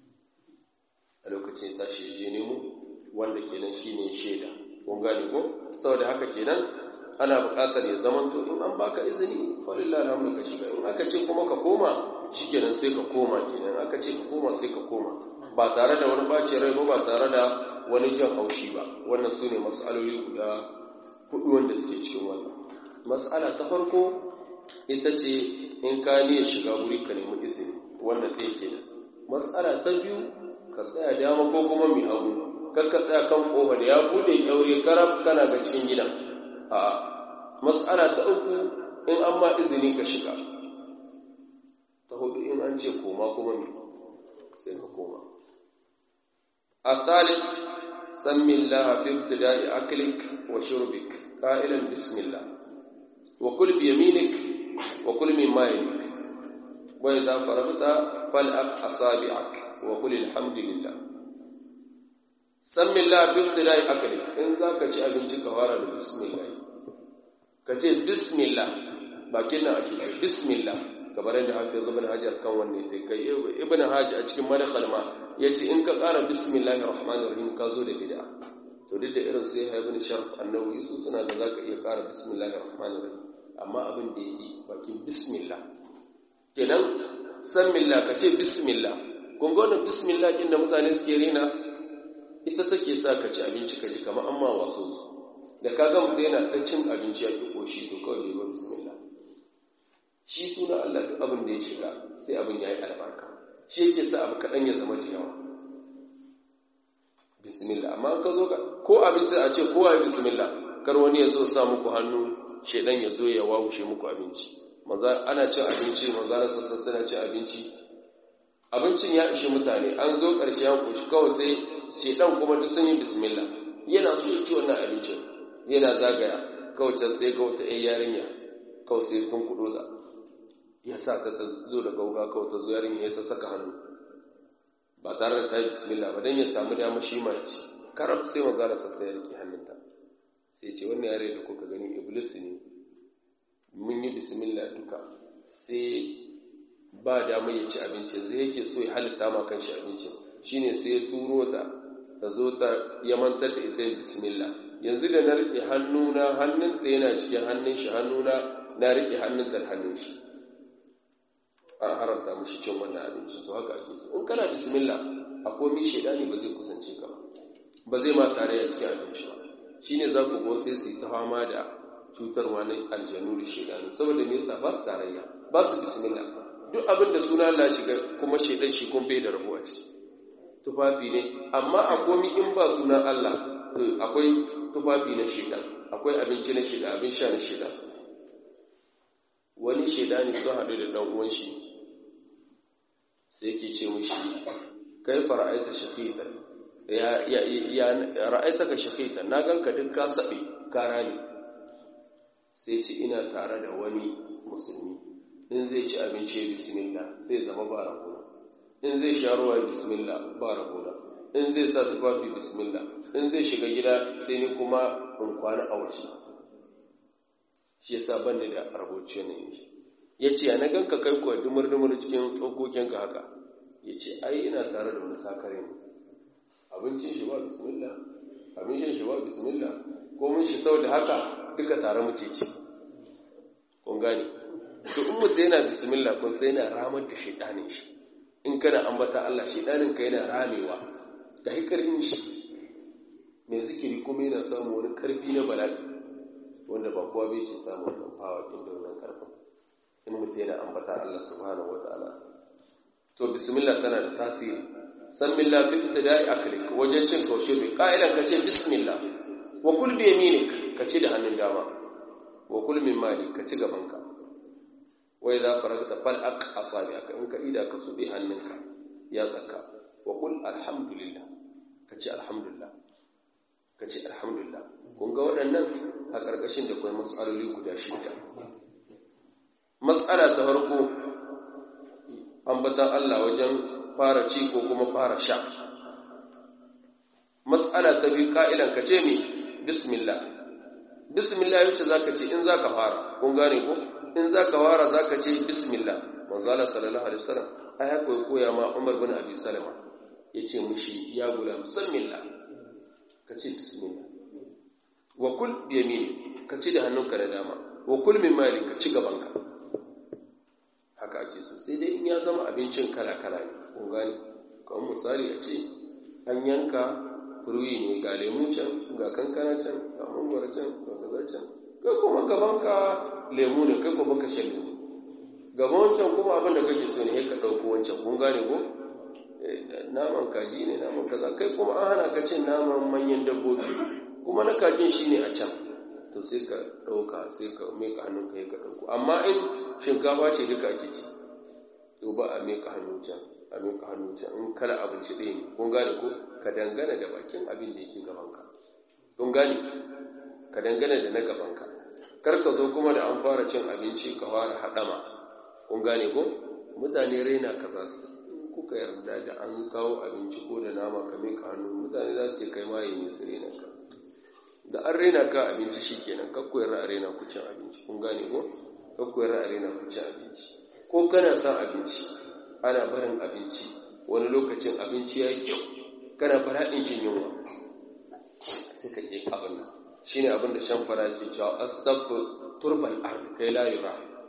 A: a lokacin ta shi je nemo wanda kenan shine shaida kun gane ko saboda haka kenan ana buƙatar ya zamanto in an baka izini falillah alhamdu ka shiga in aka ce kuma ka koma shikenan sai ka koma kenan aka ce ka koma sai ka koma ba tare da wani bacin rai ba ba tare da wani jan haushi ba wannan su ne matsaloli guda hudu wanda suke cikin wannan matsala ta farko ita ce in ka niyyar shiga wuri ka nemi izini wannan ɗaya kenan matsala ta biyu ka tsaya dama ko kuma mai hagu kar ka tsaya kan ƙofa da ya buɗe ƙyaure karab kana ga cikin gidan a matsala ta uku in an ma izini ka shiga ta hudu in an ce koma kuma mai sai ka koma a tsalin sammin lahafi ibtida'i aklik wa shurbik ƙa'ilan bismillah وكل بيمينك وكل مما يليك وإذا فرغت فالأق أصابعك وقل الحمد لله سم الله في ابتداء أكلك إن ذاك جاء بنتك وارد بسم الله كتير بسم الله باكنا أكيد بسم الله kamar yadda hafiz ibn hajar kan wanne sai kai ibn hajar a cikin madkhal ma yace in ka ƙara bismillahir rahmanir rahim ka zo da bid'a to duk da irin sai ya ibn sharf annawi su suna da zaka iya ƙara bismillahir rahmanir rahim amma abin da yake bakin bismillah kenan san millah ka ce bismillah kun ga wannan bismillah din da mutane suke rena ita take sa ka ci abinci ka ji kamar amma wasu su da ka ga mutum yana ta cin abinci ya ki koshi to kawai bai ba bismillah shi suna Allah duk abin da ya shiga sai abin ya yi albarka shi yake sa abu kaɗan ya zama da yawa bismillah amma ka zo ka ko abinci a ce kowa ya bismillah kar wani ya zo sa muku hannu shedan ya zo ya wawushe muku abinci maza ana cin abinci maza na sassan suna cin abinci abincin ya ishi mutane an zo ƙarshe an kushi kawai sai shedan kuma duk sun yi bismillah yana so ya ci wannan abincin yana zagaya kawai can sai ga wata 'yan yarinya kawai sai tun kudo da ya sa ta zo da gauga kawai ta zo yarinya ya ta saka hannu ba tare da ta yi bismillah ba don ya samu dama shi ma ci karab sai maza da sassa ya riƙe hannunta sai ce wannan yare da kuka gani iblis ne mun yi bismillah duka sai ba dama ya ci abinci zai yake so ya halitta ma kan shi abincin shine sai ya turo ta ta zo ta yamantar da ita bismillah yanzu da na riƙe hannuna hannunta yana cikin hannun shi hannuna na riƙe hannunta da hannun shi an haramta mushi cin wannan abinci to haka ake so in kana bismillah a komi shaidani ba zai kusance ka ba ba zai ma tare a cikin abinci ba shine za ku go sai su yi ta fama da cutarwa na aljanu da shaidanu saboda me yasa ba su tarayya ba su bismillah duk abin da suna Allah shiga kuma shaidan shi kun bai da rabo a ciki tufafi ne amma a komi in ba sunan Allah akwai tufafi na shaidan akwai abinci na shaidan abin sha na shaidan wani shaidani sun haɗu da ɗan uwan shi sai yake ce mushi kai fara'aita shaqitan ya ya ya ra'aitaka shaqitan na ganka duk ka sabe kara ne sai ce ina tare da wani musulmi in zai ci abinci bismillah sai zama ba rabona in zai sha ruwa bismillah ba rabona in zai sa tufafi bismillah in zai shiga gida sai ni kuma in kwana a waje shi yasa ban da raboci ne shi yace ya na ganka kai kuwa dumur dumur cikin tsokokinka haka yace ai ina tare da wani sakare ne abincin shi ba bismillah abincin shi ba bismillah ko mun shi saboda haka duka tare muke ci kun gane to in mutum yana bismillah kun sai yana ramar da shaidanin shi in kana ambata Allah shaidanin ka yana ramewa ga hikarin shi mai zikiri kuma yana samu wani karfi na bala'i wanda ba kowa bai ke samu wannan fawa din da wannan karfin in mutum yana ambata Allah subhanahu wataala to bismillah tana da tasiri san billah fi ibtida'i aklik wajen cin kaushe bai ka'idan ka ce bismillah wa kul bi yaminik ka ci da hannun dama wa kul min mali ka ci gaban ka wa idza faragta fal aq asabi'aka in ka ida ka subi hannunka ya tsaka wa kul alhamdulillah ka ci alhamdulillah ka ci alhamdulillah kun ga waɗannan a ƙarƙashin da kuma matsaloli guda shida matsala ta farko ambatan Allah wajen fara ci ko kuma fara sha matsala ta biyu ka'ilan ka ce mi bismillah bismillah yace zaka ce in zaka fara kun gane ko in zaka fara zaka ce bismillah manzo Allah sallallahu alaihi wasallam ai haka ya koya ma Umar bin Abi Salama yace mushi ya gulam bismillah ka ce bismillah wa kul bi yamini ka ci da hannunka da dama wa kul min mali ka ci gabanka haka ake so sai dai in ya zama abincin kala kala ne kun gane kamar misali a ce an yanka ruwi ne ga lemu can ga kankana can ga mangwara can ga kaza can kai kuma gabanka lemu ne kai kuma ka shan lemu gaban wancan kuma abin da kake so ne ka ɗauko wancan kun gane ko naman kaji ne naman kaza kai kuma an hana ka cin naman manyan dabbobi kuma na kajin shi ne a can to sai ka ɗauka sai ka meka hannun ka ka ɗauko amma in shinkafa ce duka ake ci to ba a meka hannun can a meka hannun can in kala abinci ɗaya ne kun gane ko ka dangana da bakin abin da yake gabanka kun gane ka dangana da na gabanka kar ka zo kuma da an fara cin abinci ka fara haɗama kun gane ko mutane raina kaza kuka yarda da an kawo abinci ko da nama ka meka hannu mutane za su ce kai ma yi su raina ka da an raina ka abinci shi kenan kakku yarda a raina ku cin abinci kun gane ko kakku yarda a raina ku cin abinci ko kana son abinci ana barin abinci wani lokacin abinci ya yi kyau kana bala'in jin yunwa sai ka ƙi abin nan shi ne abin da shan fara ke cewa astaghfir turbal ard kai la yura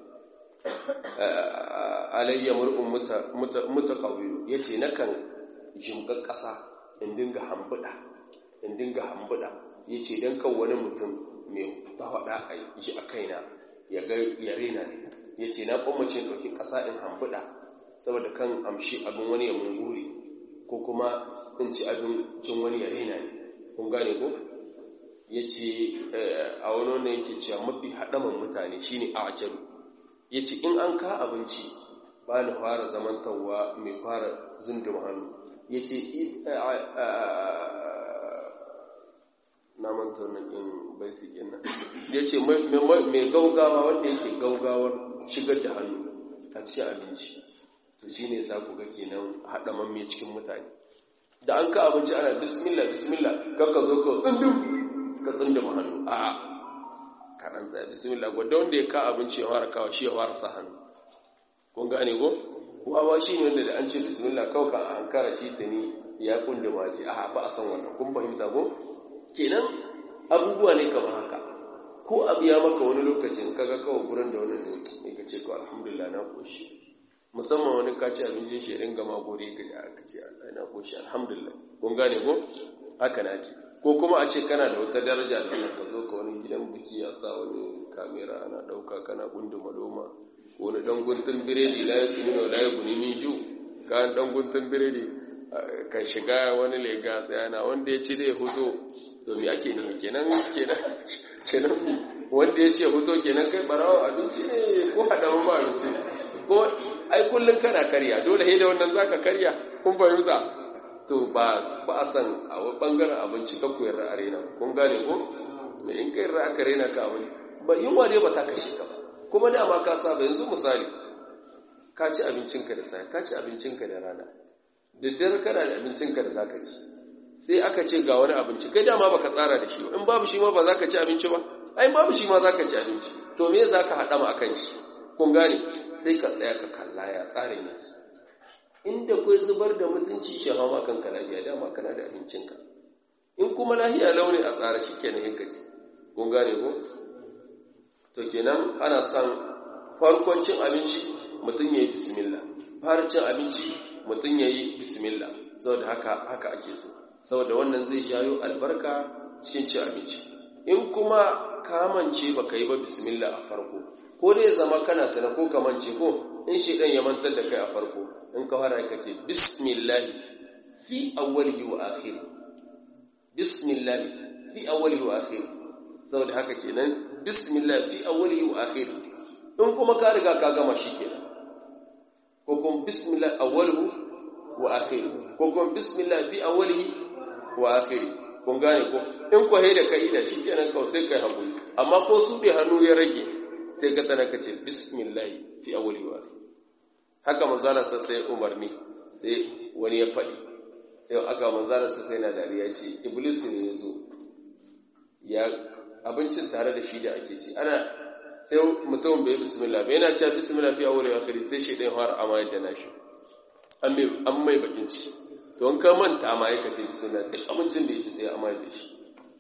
A: alayya mur'un mutaqawwil yace nakan jimga ƙasa in dinga hambuda in dinga hambuda yace dan kan wani mutum mai tawada a yi a kaina ya ga ya rena ne yace na kwamace ɗauki ƙasa in hambuda saboda kan amshi abin wani ya munguri ko kuma in ci abincin wani ya rena ne kun gane ko yace a wani wannan yake cewa mafi haɗaman mutane shine a ajaru ya ce in an ka abinci ba ni fara zamantarwa mai fara zindin hannu ya ce na manta wannan in baiti nan ya ce mai gaugawa wanda yake gaugawar shigar da hannu a cikin abinci to shi ne za ku ga kenan haɗa mamme cikin mutane da an ka abinci ana bismillah bismillah kakka zo ka tsindin ka tsindin hannu a'a kaɗan tsaye bismillah gwada wanda ya ka abinci ya fara kawo shi ya fara sa hannu kun gane ko wawa shi ne wanda da an ce bismillah kawai ka an kara shi ta ni ya kunda ma ce a ba a san wannan kun fahimta ko kenan abubuwa ne kamar haka ko abu ya maka wani lokacin kaga kawai gurin da wani ne ka ce ko alhamdulillah na koshi musamman wani ka ci abincin shi ringa ma gode ga aka ce Allah na koshi alhamdulillah kun gane ko haka na ji ko kuma a ce kana da wata daraja da ka zo ka wani gidan biki ya sa wani kamera ana ɗauka kana gunduma loma ko wani ɗan guntun biredi la ya sunu la ya guni min ju ka ɗan guntun biredi ka shiga wani lega tsayana wanda ya ci zai huto to me ake ne kenan kenan kenan wanda ya ce huto kenan kai barawa abinci ne ko haɗa ba abinci ko ai kullum kana karya dole sai da wannan zaka karya kun fahimta to ba ba a san a bangaren abinci ka koyar da arena kun gane ko me in kai ra aka rena ka wani ba yunwa ne ba ta kashe ka ba kuma dama ka saba yanzu misali ka ci abincinka da sai ka ci abincinka da rana daddare kana da abincinka da zaka ci sai aka ce ga wani abinci kai dama baka tsara da shi ba in babu shi ma ba zaka ci abinci ba ai babu shi ma zaka ci abinci to me zaka hada ma akan shi kun gane sai ka tsaya ka kalla ya tsarin yake inda kai zubar da mutunci shi hawa kanka lafiya dama kana da abincinka in kuma lafiya launi a tsara shi kenan yin kaji kun gane ko to kenan ana son farkon cin abinci mutum ya yi bismillah fara cin abinci mutum ya yi bismillah saboda haka haka ake so saboda wannan zai jayo albarka cikin cin abinci in kuma kamance baka yi ba bismillah a farko ko dai zama kana tana ko kamance ko in shi dan ya mantar da kai a farko in ka fara ka ce bismillah fi awwalihi wa akhir bismillah fi awwalihi wa akhir saboda haka kenan bismillah fi awwalihi wa akhir in kuma ka riga ka gama shi kenan ko kuma bismillah awwaluhu wa akhir ko kuma bismillah fi awwalihi wa akhir kun gane ko in ko da kai da shi kenan kawai sai kai hakuri amma ko su bai hannu ya rage sai ka tana kace bismillah fi awwalihi wa akhir haka manzala sai umarni sai wani ya faɗi sai aka manzala sai na dariya ce iblis ne ya zo ya abincin tare da shi da ake ci ana sai mutum bai bismillah bai yana cewa bismillah fi awwal wa akhir sai shi dai fara amayar da nashi an mai an mai bakin ci to an ka manta amaye ka ce bismillah duk abincin da yake sai amayar da shi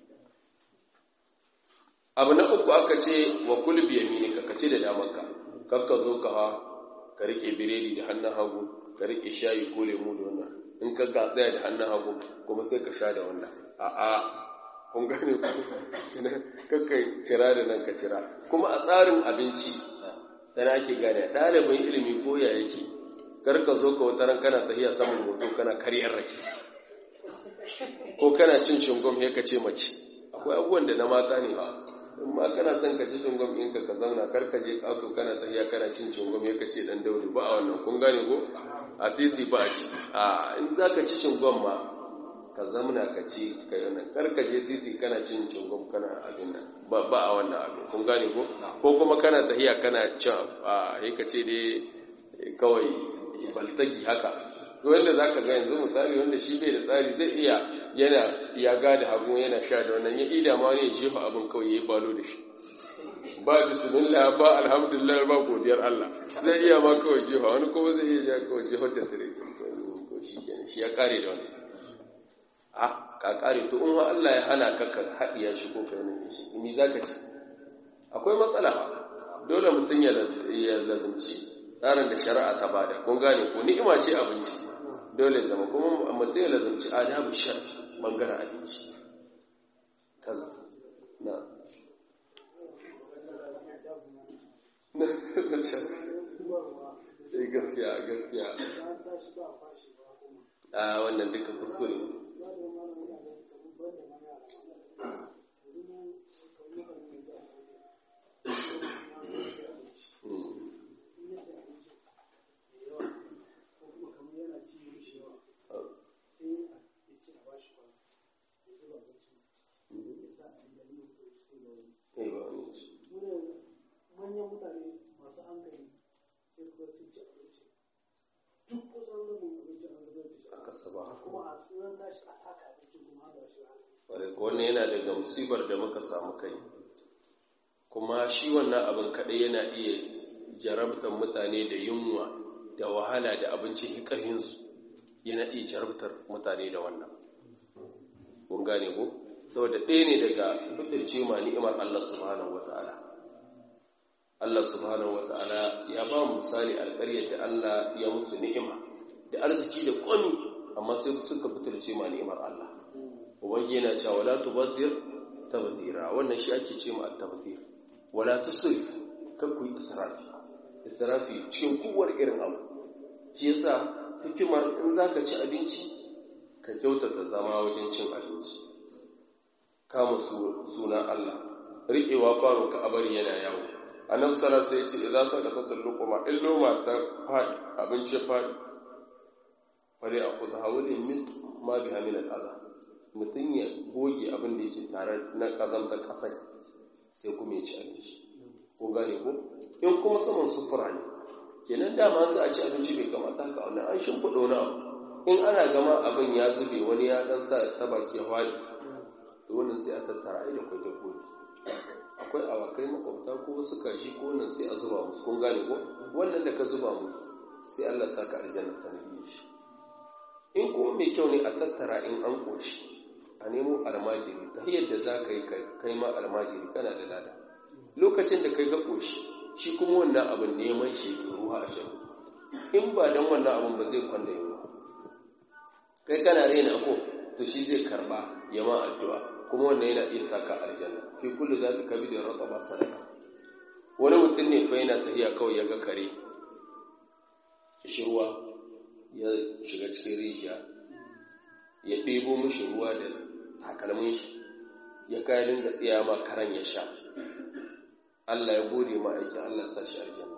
A: abu na uku aka ce wa kul bi yaminika ka ce da damanka kakka zo ka ha ka rike biredi da hannun hagu ka rike shayi ko lemu da wannan in ka ga tsaya da hannun hagu kuma sai ka sha da wannan a'a kun gane ku kakkai cira da nan ka cira kuma a tsarin abinci sana ake gane ɗalibin ilimi ko ya yake kar ka zo ka wata ran kana tafiya saman hoto kana karyar rake ko kana cin shingom ya ka ce mace akwai abubuwan da na mata ne ba in ma kana son ka ci shingom ɗinka ka zauna kar ka je ƙato kana tafiya kana cin shingom ya ka ce ɗan dauri ba a wannan kun gane ko a titi ba a ci a in za ka ci shingom ma ka zamna ka ci ka yi nan karka je titi kana cin cingom kana abin nan ba a wannan abin kun gane ko ko kuma kana tahiya kana cin a yi ka ce dai kawai baltagi haka to wanda za ka ga yanzu misali wanda shi bai da tsari zai iya yana ya gada hagu yana sha da wannan ya ida ma ne jefa abin kawai ya yi balo da shi ba bismillah ba alhamdulillah ba godiyar Allah zai iya ma kawai jefa wani kuma zai iya kawai jefa da tare ko shi kenan shi ya kare da wannan a ka kare to in Allah ya hana ka ka haɗiya shi ko kai nan shi ni zaka ci akwai matsala dole mutum ya lazumci tsarin da shari'a ta bada kun gane ko ni'ima ce abinci dole zama kuma mutum ya lazumci adabu shar bangaren abinci na gaskiya gaskiya a wannan duka kuskure
C: manyan mutane masu hankali sai kuma sun ci abinci duk kusan rabin abinci an zubar da shi
A: aka saba
C: kuma a tsoron tashi a taka abinci kuma haka shi
A: wadda wannan yana daga musibar da muka samu kai kuma shi wannan abin kaɗai yana iya jarabtar mutane da yunwa da wahala da abinci ƙarhinsu yana iya jarabtar mutane da wannan kun gane ko saboda ɗaya ne daga fitarce ma ni'imar Allah subhanahu wata'ala Allah subhanahu wata'ala ya ba mu misali alƙaryar da Allah ya musu ni'ima da arziki da ƙwami amma sai suka fitarce ma ni'imar Allah ubangi yana cewa wala tubadhir tabdhira wannan shi ake ce ma at-tabdhir wala tusrif kar ku yi israfi israfi cikin kowar irin abu shi yasa hikimar in zaka ci abinci ka kyautata zama wajen cin abinci kama sunan Allah riƙewa kwano ka abari yana yawo annabi sallallahu alaihi wasallam ya ce idan saka tatul luquma in loma ta fadi abinci fadi fari a kusa hawulin min ma biha min al'aza mutum ya goge abin da yake tare na ƙazantar ƙasar sai kuma ya ci abinci kun gane ko in kuma saman sufura ne kenan dama za a ci abinci bai kamata haka wani an shimfiɗa wani abu in ana gama abin ya zube wani ya ɗan sa ta baki ya faɗi to wannan sai a tattara ai da kwai dabbobi akwai awakai makwabta ko wasu kashi ko wannan sai a zuba musu kun gane ko wannan da ka zuba musu sai Allah saka aljanna sanadiyar shi in kuma mai kyau ne a tattara in an koshi a nemo almajiri ta yadda za ka yi kai ma almajiri kana da lada lokacin da kai ga koshi shi kuma wannan abin neman shi ke ruwa a shan in ba don wannan abin ba zai kwanda yawa kai kana rena ko to shi zai karba ya ma addu'a kuma wannan yana iya saka aljanna fi kullu za ta kabi da rata ba sadaka wani mutum ne fa yana tafiya kawai ya ga kare shirwa ya shiga cikin rijiya ya ɗebo mishi ruwa da takalmin shi ya kai dinga tsaya ma karan ya sha Allah ya gode ma aikin Allah sa shi aljanna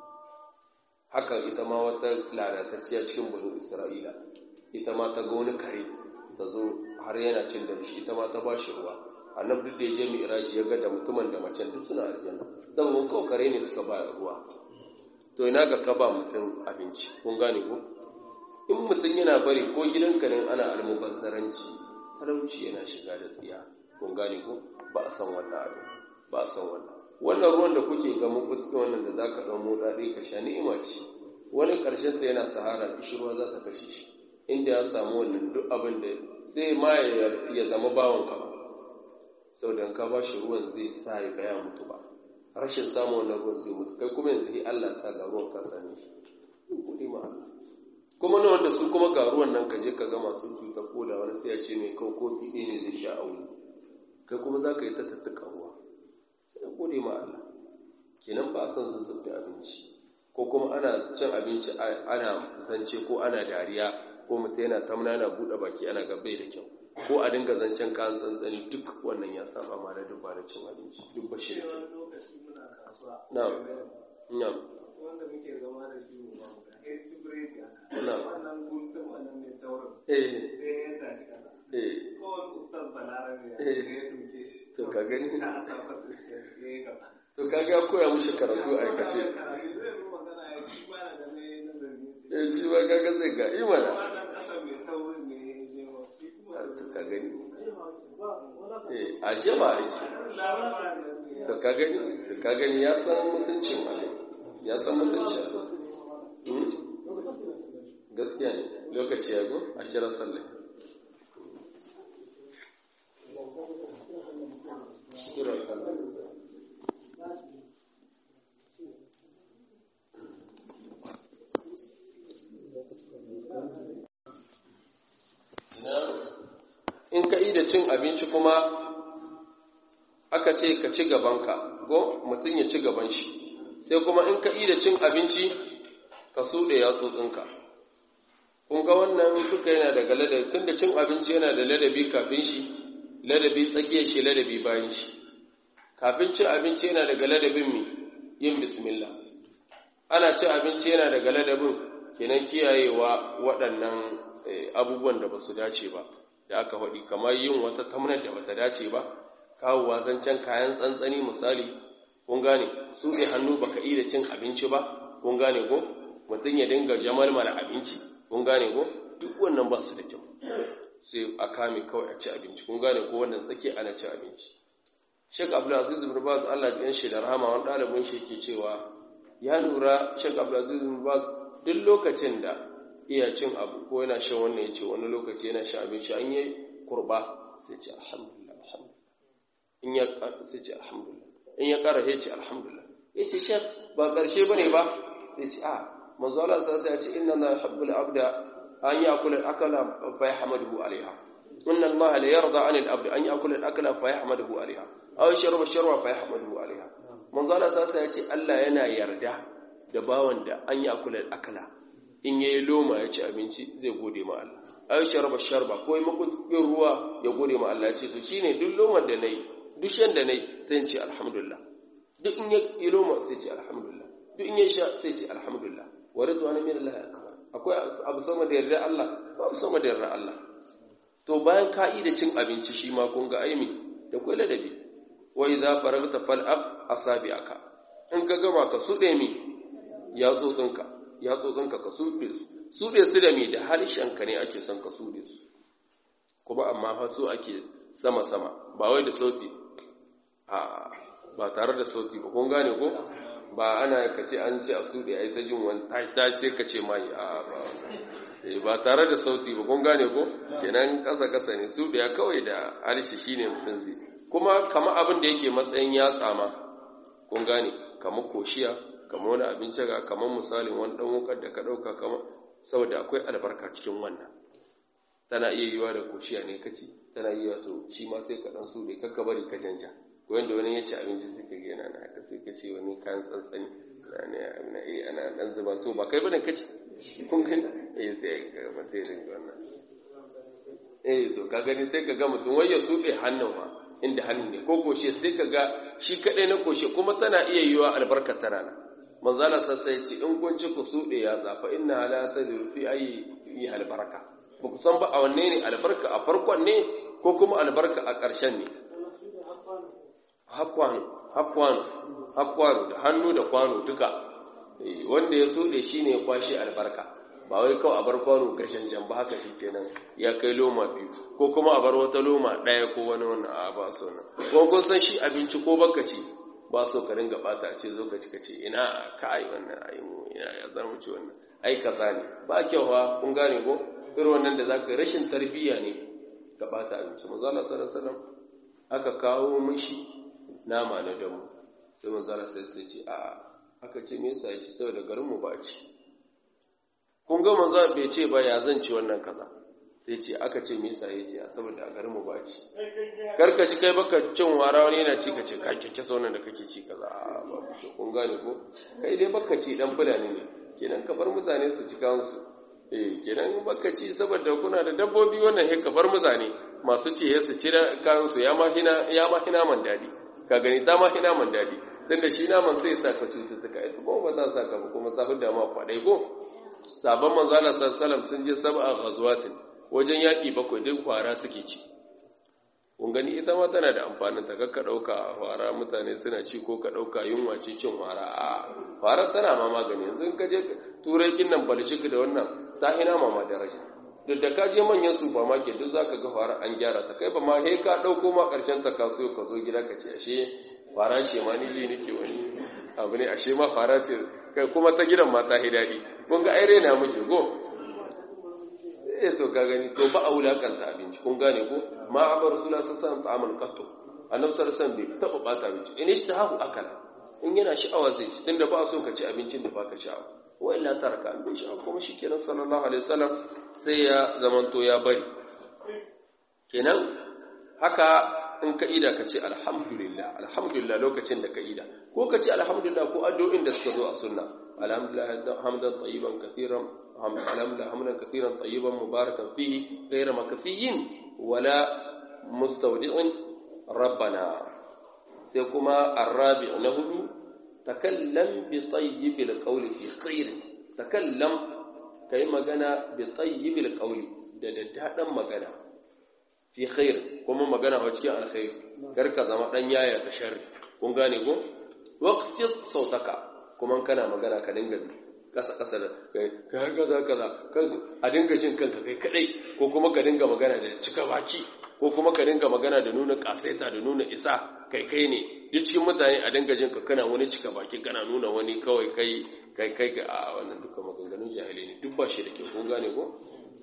A: haka ita ma wata lalatacciya cikin banu Isra'ila ita ma ta ga wani kare ta zo har yana cin damshi ita ma ta ba shi ruwa annabi duk da ya je mi'raji ya ga da mutumin da macen duk suna aljanna saboda kawai kare ne suka ba ruwa to ina ga ka ba mutum abinci kun gane ko in mutum yana bari ko gidanka ne ana almubazzaranci talauci yana shiga da tsiya kun gane ko ba a san wannan abin ba a san wannan wannan ruwan da kuke ga mukutti wannan da zaka dan motsa dai ka sha ni'ima ce wani karshen ta yana sahara kishirwa za ta kashe shi inda ya samu wannan duk abin da sai ma ya zama bawan ka saboda ka ba shi ruwan zai sa ya ga ya mutu ba rashin samun wannan ruwan zai mutu kai kuma yanzu Allah sa ga ruwan ka same shi gode ma Allah kuma na wanda su kuma ga ruwan nan ka je ka ga masu cuta ko da wani sai ya ce mai kau kofi ɗaya ne zai sha a wuri kai kuma za ka yi ta tattaka ruwa sai gode ma Allah kenan ba a son zazzab da abinci ko kuma ana cin abinci ana zance ko ana dariya ko mutum yana tamna yana buɗe baki ana gabai da kyau ko a dinga zancen kayan tsantsani duk wannan ya saba ma da dubba da cin abinci duk ba shi da kyau na'am na'am
C: wanda muke zama da shi mu ba mu ga eh ci biredi haka
A: Na'am.
C: wannan guntun wannan mai taurin
A: eh
C: sai ya tashi kasa
A: eh
C: kowane ustaz balarabe ya
A: Eh.
C: ya duke shi
A: To, ka gani?
C: sa a sa fasa shi ya yi gaba
A: to kaga ya koya mushi karatu a aikace
C: karatu zai yi magana ya ci bana da mai nazari ce
A: eh shi ba kaga zai ga imana
C: wannan kasa mai taurin ne ya je wasu kuma
A: to ka gani
C: wala
A: eh a jama ake
C: labarin da
A: to ka gani to ka gani ya san mutuncin abin ya san mutuncin abin Hmm? gaskiya ne lokaci ya go a kira sallah kira sallah in ka yi da cin abinci kuma aka ce ka ci gabanka ko mutum ya ci gaban shi sai kuma in ka yi da cin abinci ka suɗe yatsotsinka kun ga wannan suka yana daga ladabi tun da cin abinci yana da ladabi kafin shi ladabi tsakiyar shi ladabi bayan shi kafin cin abinci yana daga ladabin mi yin bismillah ana cin abinci yana daga ladabin kenan kiyayewa waɗannan eh, abubuwan da ba su dace ba da aka faɗi kamar yin wata tamnar da bata dace ba kawowa zancen kayan tsantsani misali kun gane su ne hannu baka yi da cin abinci ba kun gane ko mutum ya dinga jamalmala abinci kun gane ko duk wannan ba su da kyau sai a kame kawai a ci abinci kun gane ko wannan tsaki ana ci abinci Sheikh Abdulaziz bin Baz Allah ya shi da rahama wani ɗalibin shi ke cewa ya lura Sheikh Abdulaziz bin Baz duk lokacin da iya cin abu ko yana shan wannan ya ce wani lokaci yana shan abinci an yi kurba sai ce alhamdulillah alhamdulillah in ya sai ce alhamdulillah in ya ƙara ya ce alhamdulillah ya ce shek ba ƙarshe ba ne ba sai ce a manzo Allah sa sai ya ce inna na habbul abda an ya'kula al-akala fa yahmaduhu alaiha inna Allah la yarda 'an al-abd an ya'kula al-akala fa yahmaduhu alaiha aw yashrabu sharwa fa yahmaduhu alaiha manzo Allah sa sai ya ce Allah yana yarda da bawan da an ya'kula al-akala in yayi loma ya ci abinci zai gode ma Allah aw sharba sharba ko yi makuɗin ruwa ya gode ma Allah ya ce to shine duk lomar da nayi duk shan da nayi sai in ce alhamdulillah duk in ya yi loma sai ce alhamdulillah duk in ya sha sai ce alhamdulillah wa ridwana min Allah akbar akwai abu sama da yarda Allah babu sama da yarda Allah to bayan ka da cin abinci shi ma kun ga aimi da kwai ladabi wa idza faragta fal'ab asabi'aka in ka gama ka sude mi ya tsotsinka ya tsotsinka ka sude su sude su da mi da harshen ka ne ake son ka sude su kuma amma fa so ake sama sama ba wai da sauti a ba tare da sauti ba kun gane ko ba ana ka ce an ce a suɗe a yi ta jin wani ta sai ka ce mai a ba ba tare da sauti ba kun gane ko kenan ƙasa ƙasa ne suɗe kawai da harshe shine mutum zai kuma kama abin da yake matsayin ya tsama kun gane kama koshiya kama wani abinci ga kama misalin wani ɗan wukar da ka ɗauka kama saboda akwai albarka cikin wannan tana iya yiwa da koshiya ne kaci tana iya to shi ma sai ka ɗan suɗe kakka bari ka janja wanda wani ya ci abinci suka ga yana na haka sai ka ce wani kan tsantsani na iya ana dan zuba to ba kai bane ka ci kun gani eh sai ka ga sai ringa wannan eh to ka gani sai ka ga mutum wai ya sube hannun ma inda hannun ne ko koshe sai ka ga shi kadai na koshe kuma tana iya yiwa albarka tana nan manzala sassai ce in kun ci ku suɗe ya zafa inna la tadru fi ayi fi albarka ba ku san ba a wanne ne albarka a farkon ne ko kuma albarka a ƙarshen ne hakwano da hannu da kwano duka wanda ya so da shi ne ya kwashe albarka ba wai kawai a bar kwano gashin jan ba haka shi kenan ya kai loma biyu ko kuma a bar wata loma ɗaya ko wani wani a ba so nan ko kun san shi abinci ko baka ci ba so ka ringa bata a ce zo ka ci ka ce ina ka ai wannan ai mu ina ya zama ci wannan ai kaza ne ba kyau fa kun gane ko irin wannan da zaka rashin tarbiyya ne ka bata abinci manzo Allah sallallahu alaihi wasallam aka kawo mishi nama na damu sai manzara sai sai ce a aka ce me yasa yace saboda garin mu ba ci kun ga manzo bai ce ba ya zan ci wannan kaza sai ce aka ce me yasa yace a saboda garin mu ba ci karka ci kai baka cin wara wani yana ci ka ce ka kike saunan da kake ci kaza a ba kun gane ko kai dai baka ci dan fulani ne kenan ka bar mutane su ci kansu eh kenan baka ci saboda kuna da dabbobi wannan he ka bar mutane masu ci su ci kansu ya ma hina ya ma hina man dadi ka gani ta ma ina man daɗi tunda shi naman sai sa ka cututtuka ita kuma ba za sa ka ba kuma ta da ma kwaɗai ko sabon manzala sallam sun je saba a ghazwatin wajen yaƙi bakwai duk kwara suke ci kun gani ita ma tana da amfanin ta kakka ɗauka kwara mutane suna ci ko ka ɗauka yunwa ce cin kwara a kwara tana ma magani yanzu in ka je turai kin nan balshik da wannan ta ina ma ma daraja duk da ka je manyan supermarket duk zaka ga fara an gyara ta kai ba ma he ka dauko ma karshen ta kaso ka zo gida ka ce ashe fara ce ma ni je nake wani abu ne ashe ma fara ce kai kuma ta gidan ma ta hidadi kun ga ai rena muke go eh to ka gani to ba a wulakanta abinci kun gane ko ma abar sula sasan ta'amal qattu annabi sallallahu alaihi wasallam bai taba bata abinci in ishtahu akala in yana sha'awa zai ci tunda ba so ka ci abincin da baka sha'awa wa illa taraka an bai sha'awa kuma shikenan sallallahu alaihi wasallam sai ya zamanto ya bari kenan haka in ka ida ka ce alhamdulillah alhamdulillah lokacin da ka ida ko ka ce alhamdulillah ko addu'o'in da suka zo a sunna alhamdulillah hamdan tayyiban kathiran alhamdulillah hamdan kathiran tayyiban mubarakan fihi ghayra makfiyin wala mustawdi'in rabbana sai kuma arabi na hudu takallam bi tayyibil qawli fi khair takallam kai magana bi tayyibil qawli da daddadan magana fi khair kuma magana wa cikin alkhair kar ka zama dan yaya ta sharri kun gane ko waqfid sautaka kuma kana magana ka dinga kasa kasa da kai kaza kaza a dinga jin kanka kai kadai ko kuma ka dinga magana da cika baki ko kuma ka dinga magana da nuna kasaita da nuna isa kai kai ne duk cikin mutane a dinga jin ka kana wani cika baki kana nuna wani kawai kai kai kai ga a wannan duka maganganun jahilai ne duk ba shi da ke kun gane ko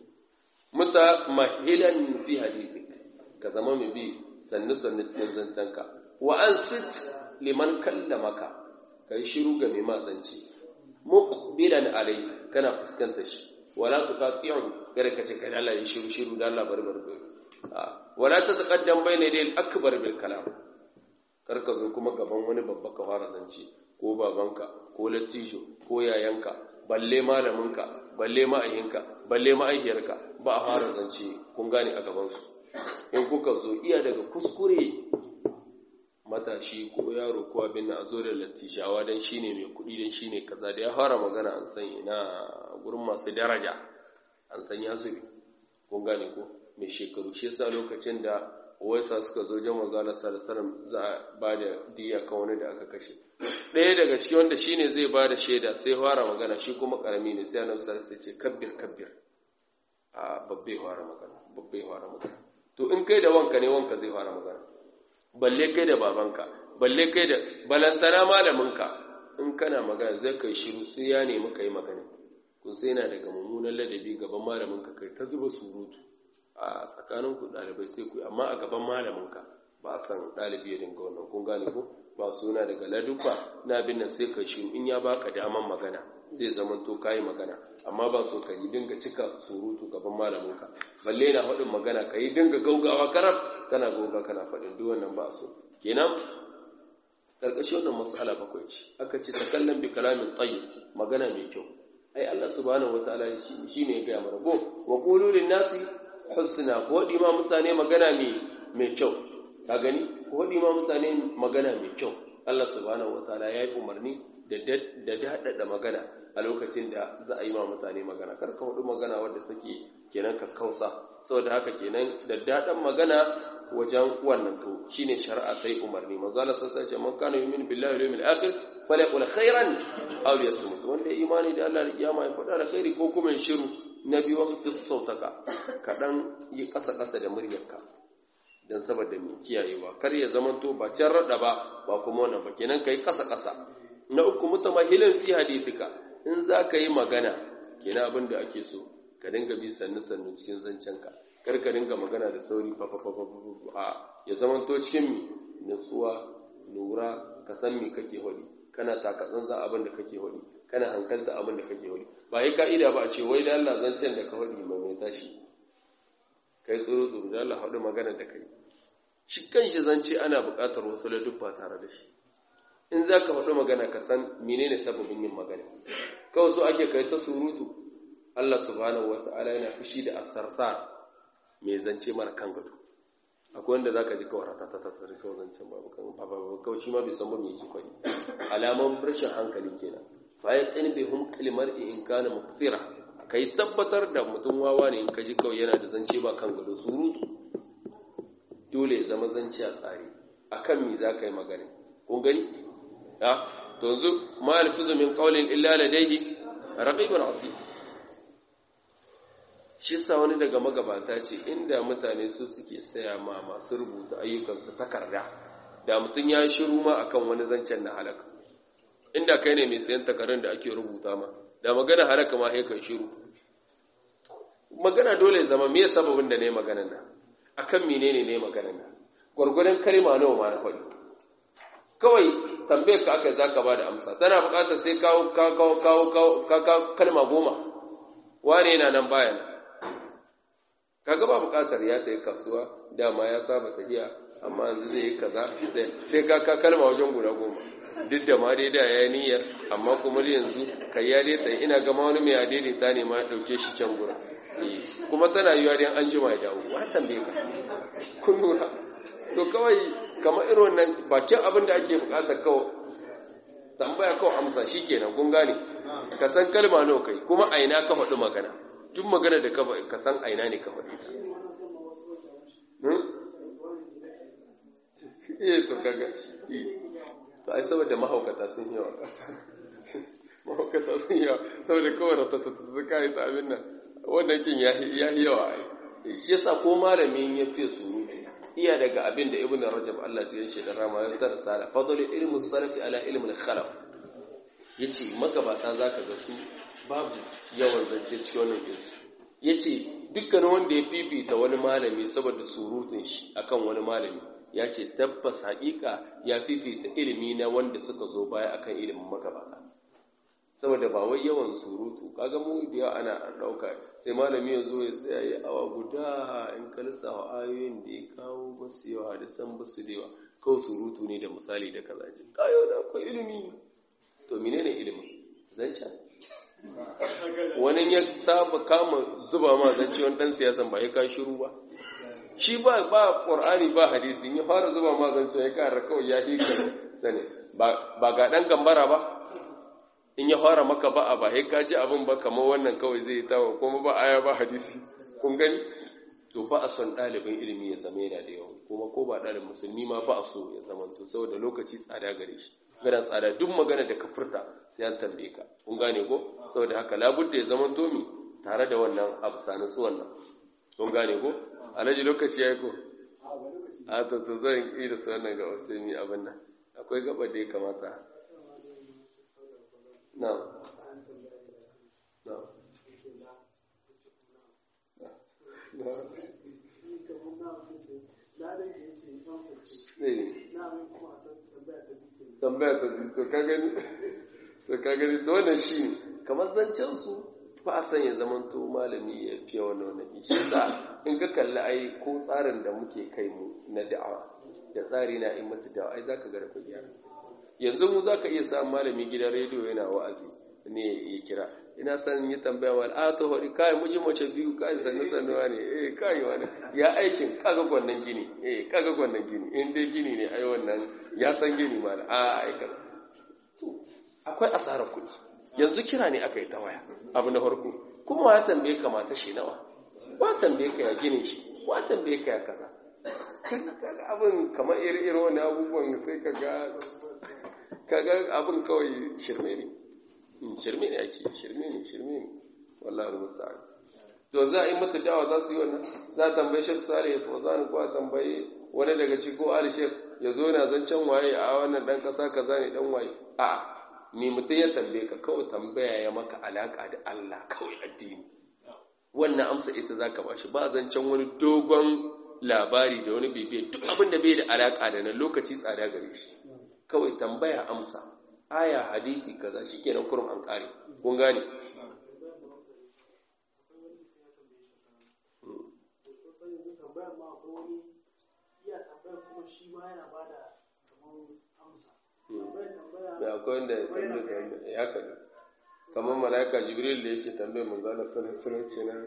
A: muta mahilan fi hadithik ka zama mai bi sannu sannu cikin zantanka wa an sit liman kallamaka kai shiru ga mai mazanci muqbilan alai kana fuskanta shi wala tuqati'u kada ka ce kai Allah ya shiru shiru da Allah bar bar wala tataqaddam bayna yadayil akbar bil kalam kar ka zo kuma gaban wani babba ka fara zance ko babanka ko lattijo ko yayanka balle malaminka balle ma'ayinka balle ma'aikiyarka ba a fara zance kun gane a gabansu in kuka zo iya daga kuskure matashi ko yaro ko abin na a zo da lattishawa don shi ne mai kuɗi don shi ne kaza da ya fara magana an san ina wurin masu daraja an san ya zube kun gane ko mai shekaru shi yasa lokacin da waisa suka zo jan manzo Allah sallallahu alaihi za a ba da diya kan wani da aka kashe ɗaya daga cikin wanda shine zai ba da shaida sai fara magana shi kuma karami ne sai annabi sallallahu alaihi ce kabbir kabbir a babbe fara magana babbe fara magana to in kai da wanka ne wanka zai fara magana balle kai da babanka balle kai da balantana malaminka in kana magana zai kai shiru sai ya nemi kai magana kun sai yana daga mummunan ladabi gaban malaminka kai ta zuba surutu a tsakanin ku dalibai sai ku amma a gaban malaminka ba a san dalibi ya dinga wannan kun gane ko ba suna daga laduba na bin nan sai kai shiru in ya baka daman magana sai zaman to kai magana amma ba so ka yi dinga cika surutu gaban malaminka balle na faɗin magana ka yi dinga gaugawa karar kana gauga kana faɗin duk wannan ba so kenan karkashin wannan mas'ala bakwai ce aka ce takallam bi kalamin tayyib magana mai kyau ai Allah subhanahu wataala shi ne ya gaya mana go wa qulu lin nasi husna ko wadi ma mutane magana mai mai kyau ka gani ko wadi ma mutane magana mai kyau Allah subhanahu wataala ya yi umarni da da dadada magana a lokacin da za a yi ma mutane magana kar ka wadi magana wadda take kenan ka kausa saboda haka kenan da dadan magana wajen wannan to shine shari'a sai umarni manzo Allah sai ce man kana yu'minu billahi wal yawmil akhir falyaqul khairan aw liyasmut wanda imani da Allah da kiyama ya faɗa da khairi ko kuma ya shiru na biyu waqti sautaka kadan yi kasa kasa da muryarka dan saboda mai kiyayewa kar ya zamanto ba can rada ba ba kuma wannan ba kenan kai kasa kasa na uku mutamahilin fi hadithika in za ka yi magana kenan abin da ake so ka dinga bi sannu sannu cikin zancenka karka dinga magana da sauri a ya zamanto cikin nutsuwa lura ka san me kake hodi kana takatsan za abin da kake hodi kana hankalta abin da kake hodi ba yi ka'ida ba a ce wai da Allah zancen da ka hodi mai mai tashi kai tsoro tsoro da Allah haɗu magana da kai shi kanshi zance ana buƙatar wasu ladubba tare da shi in za ka haɗu magana ka san menene sababin yin magana kawai so ake kai ta surutu Allah subhanahu wata'ala yana fushi da asarsar mai zance mara kan gado akwai wanda zaka ji kawai rata ta tattare kawai zancen babu kan babu kawai shi ma bai san ba me yake kwai alaman rashin hankali kenan fa ya qin bi hum kalimar in kana mukthira kai tabbatar da mutum wawa ne in ka ji kawai yana da zance ba kan gado surutu dole ya zama zance a tsari akan me zaka yi magana kun gani ha to yanzu ma alfizu min qawlin illa ladayhi raqibun atid shi sa wani daga magabata ce inda mutane su suke saya ma masu rubuta ayyukansu takarda da mutum ya shiru ma akan wani zancen na halaka inda kai ne mai sayan takardun da ake rubuta ma da magana halaka ma sai kai shiru magana dole zama me sababin da ne magana nan akan menene ne magana nan gwargwadon kalma nawa ma na faɗi kawai tambayar ka aka zaka ba da amsa tana buƙatar sai kawo kawo kawo kawo kalma goma wane yana nan baya nan kaga ba bukatar ya tayi kasuwa dama ya saba tafiya amma yanzu zai yi kaza sai ka ka kalma wajen guda goma duk da ma dai da ya niyyar amma kuma yanzu kai ya dai tsaye ina gama wani mai adede ta ne ma dauke shi can gura kuma tana yiwa dai an jima ya dawo wa tambaye ka kun lura to kawai kamar irin wannan bakin abin da ake bukatar kawai tambaya kawai amsa shikenan kun gane ka san kalma nawa kai kuma aina ka faɗi magana duk magana da ka san aina ne ka faɗi ta iya to kaga to ai saboda mahaukata sun yawa ƙasa mahaukata sun yawa saboda kawai ratatata suka yi ta abin nan wannan kin ya yi yawa ai shi yasa ko malamin ya fiye surutu iya daga abin da ibn rajab Allah ya yi da rama ya tar sala fadlu ilmu salafi ala ilmi al-khalaf yace magabata zaka ga su babu yawan zance cikin wannan ɗinsu ya ce dukkanin wanda ya fifita wani malami saboda surutun shi akan wani malami ya ce tabbas haƙiƙa ya fifita ilimi na wanda suka zo baya akan ilimin magabata saboda ba wai yawan surutu kaga mu da yawa ana ɗauka sai malami ya zo ya tsaya ya awa guda in ka lissafa ayoyin da ya kawo basu yawa da san basu da yawa kawai surutu ne da misali da kaza ce kayo da akwai ilimi to menene ilimin zancen wani ya saba kama zuba ma zance wani dan siyasan ba ya ka shiru ba shi ba ba qur'ani ba hadisi ya fara zuba ma zance ya kara kawai ya hika sane ba ga dan gambara ba in ya fara maka ba a ba sai ka ji abin ba kamar wannan kawai zai tawo kuma ba aya ba hadisi kun gani to ba a son ɗalibin ilimi ya zama yana da yawa kuma ko ba ɗalibin musulmi ma ba a so ya zama to saboda lokaci tsada gare shi gana tsada duk magana da ka furta sai an tambaye ka kun gane ko saboda haka labudda ya zama to mi tare da wannan abu sani tsuwan nan kun gane ko alhaji lokaci ya yi ko a to to zan yi da su wannan ga wasu mi abin nan akwai gaba da ya kamata na na tambaya ta to ka gani to ka gani to wannan shi ne kamar zancen su ba a sanya zaman to malami ya fiye wani wani shi sa in ka kalli ai ko tsarin da muke kai mu na da'awa da tsari na in mata da'awa ai zaka ga rafa gyara yanzu mu zaka iya samun malami gidan rediyo yana wa'azi ne ya kira ina san yi tambaya wani a to hori kai muji mace biyu kai sannu sannuwa ne eh kai wani ya aikin kaga gwannan gini eh kaga gwannan gini in dai gini ne ai wannan ya san gini ma a aika to akwai asarar kuɗi yanzu kira ne aka yi ta waya abu na farko kuma ya tambaye ka mata shi nawa ba tambaye ka ya ginin shi ba tambaye ka ya kaza kaga abin kamar iri-iri wani abubuwan sai kaga kaga abin kawai shirme ne shirme ne ake shirme ne shirme ne wallahi musta'an to za a yi mata dawa za su yi wannan za a tambaye shek salih ya fawzan ko a tambaye wani daga ciko ali shek ya zo na zancen waye a wannan dan kasa kaza ne dan waye a me mutum ya tambaye ka kawai tambaya ya maka alaka da Allah kawai addini wannan amsa ita zaka bashi ba zancen wani dogon labari da wani bibiya duk abin da bai da alaka da nan lokaci tsada gare shi kawai tambaya amsa aya hadithi kaza shikenan kurum an kare kun gane ya akwai wanda ya tambaye ya kaɗa kamar mala'ika jibril da yake tambaye mun zana sanar sanar kenan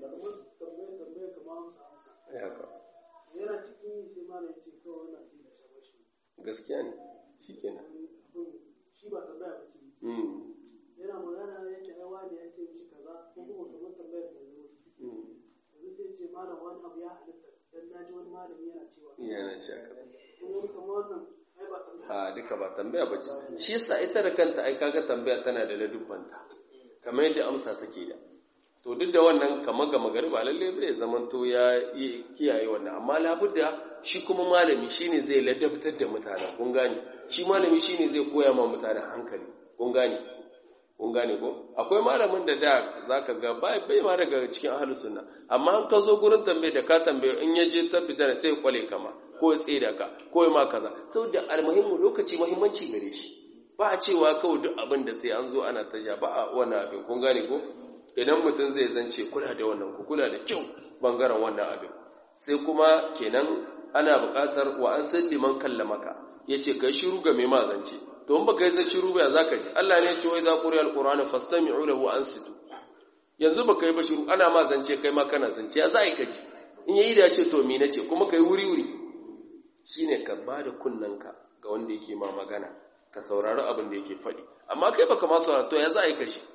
A: ya ka
C: yana cikin sai ma ya ce kawai wannan zai da shabashi
A: gaskiya ne shi kenan
C: shi ba tambaya ba ce yana magana ya ce ai wani ya ce mishi kaza ko kuma kamar tambayar da yanzu wasu suke yanzu sai ce malam wani abu ya halitta dan naji wani malami yana cewa
A: yana ce haka
C: sun wani kamar wannan ai ba tambaya
A: a duka ba tambaya ba ce shi yasa ita da kanta ai kaga tambaya tana da ladubbanta kamar yadda amsa take da to duk da wannan kamar ga magariba lalle bai zaman to ya yi kiyaye wannan amma labudda shi kuma malami shine zai ladabtar da mutane kun gane shi malami shine zai koya ma mutane hankali kun gane kun gane ko akwai malamin da da zaka ga bai bai ma daga cikin ahlus sunna amma an ka zo gurin tambaye da ka tambaye in ya je tabbata sai ya kwale kama ko ya tsira ka ko ya ma kaza saboda almuhimmu lokaci muhimmanci gare shi ba a cewa kawai duk abin da sai an zo ana taja ba a wannan abin kun gane ko idan mutum zai zance kula da wannan ku kula da kyau bangaren wannan abin sai kuma kenan ana buƙatar wa an san liman kallamaka yace kai shiru ga mai ma zance to in baka yi zai shiru ba zaka ji Allah ne ya ce wa idza quriya alqur'anu fastami'u lahu wa ansitu yanzu baka yi ba shiru ana ma zance kai ma kana zance ya za ka ji in yayi da ce to me nace kuma kai wuri wuri shine ka bada kunnanka ga wanda yake ma magana ka saurari abin da yake faɗi amma kai baka ma saurara to ya za a yi kashi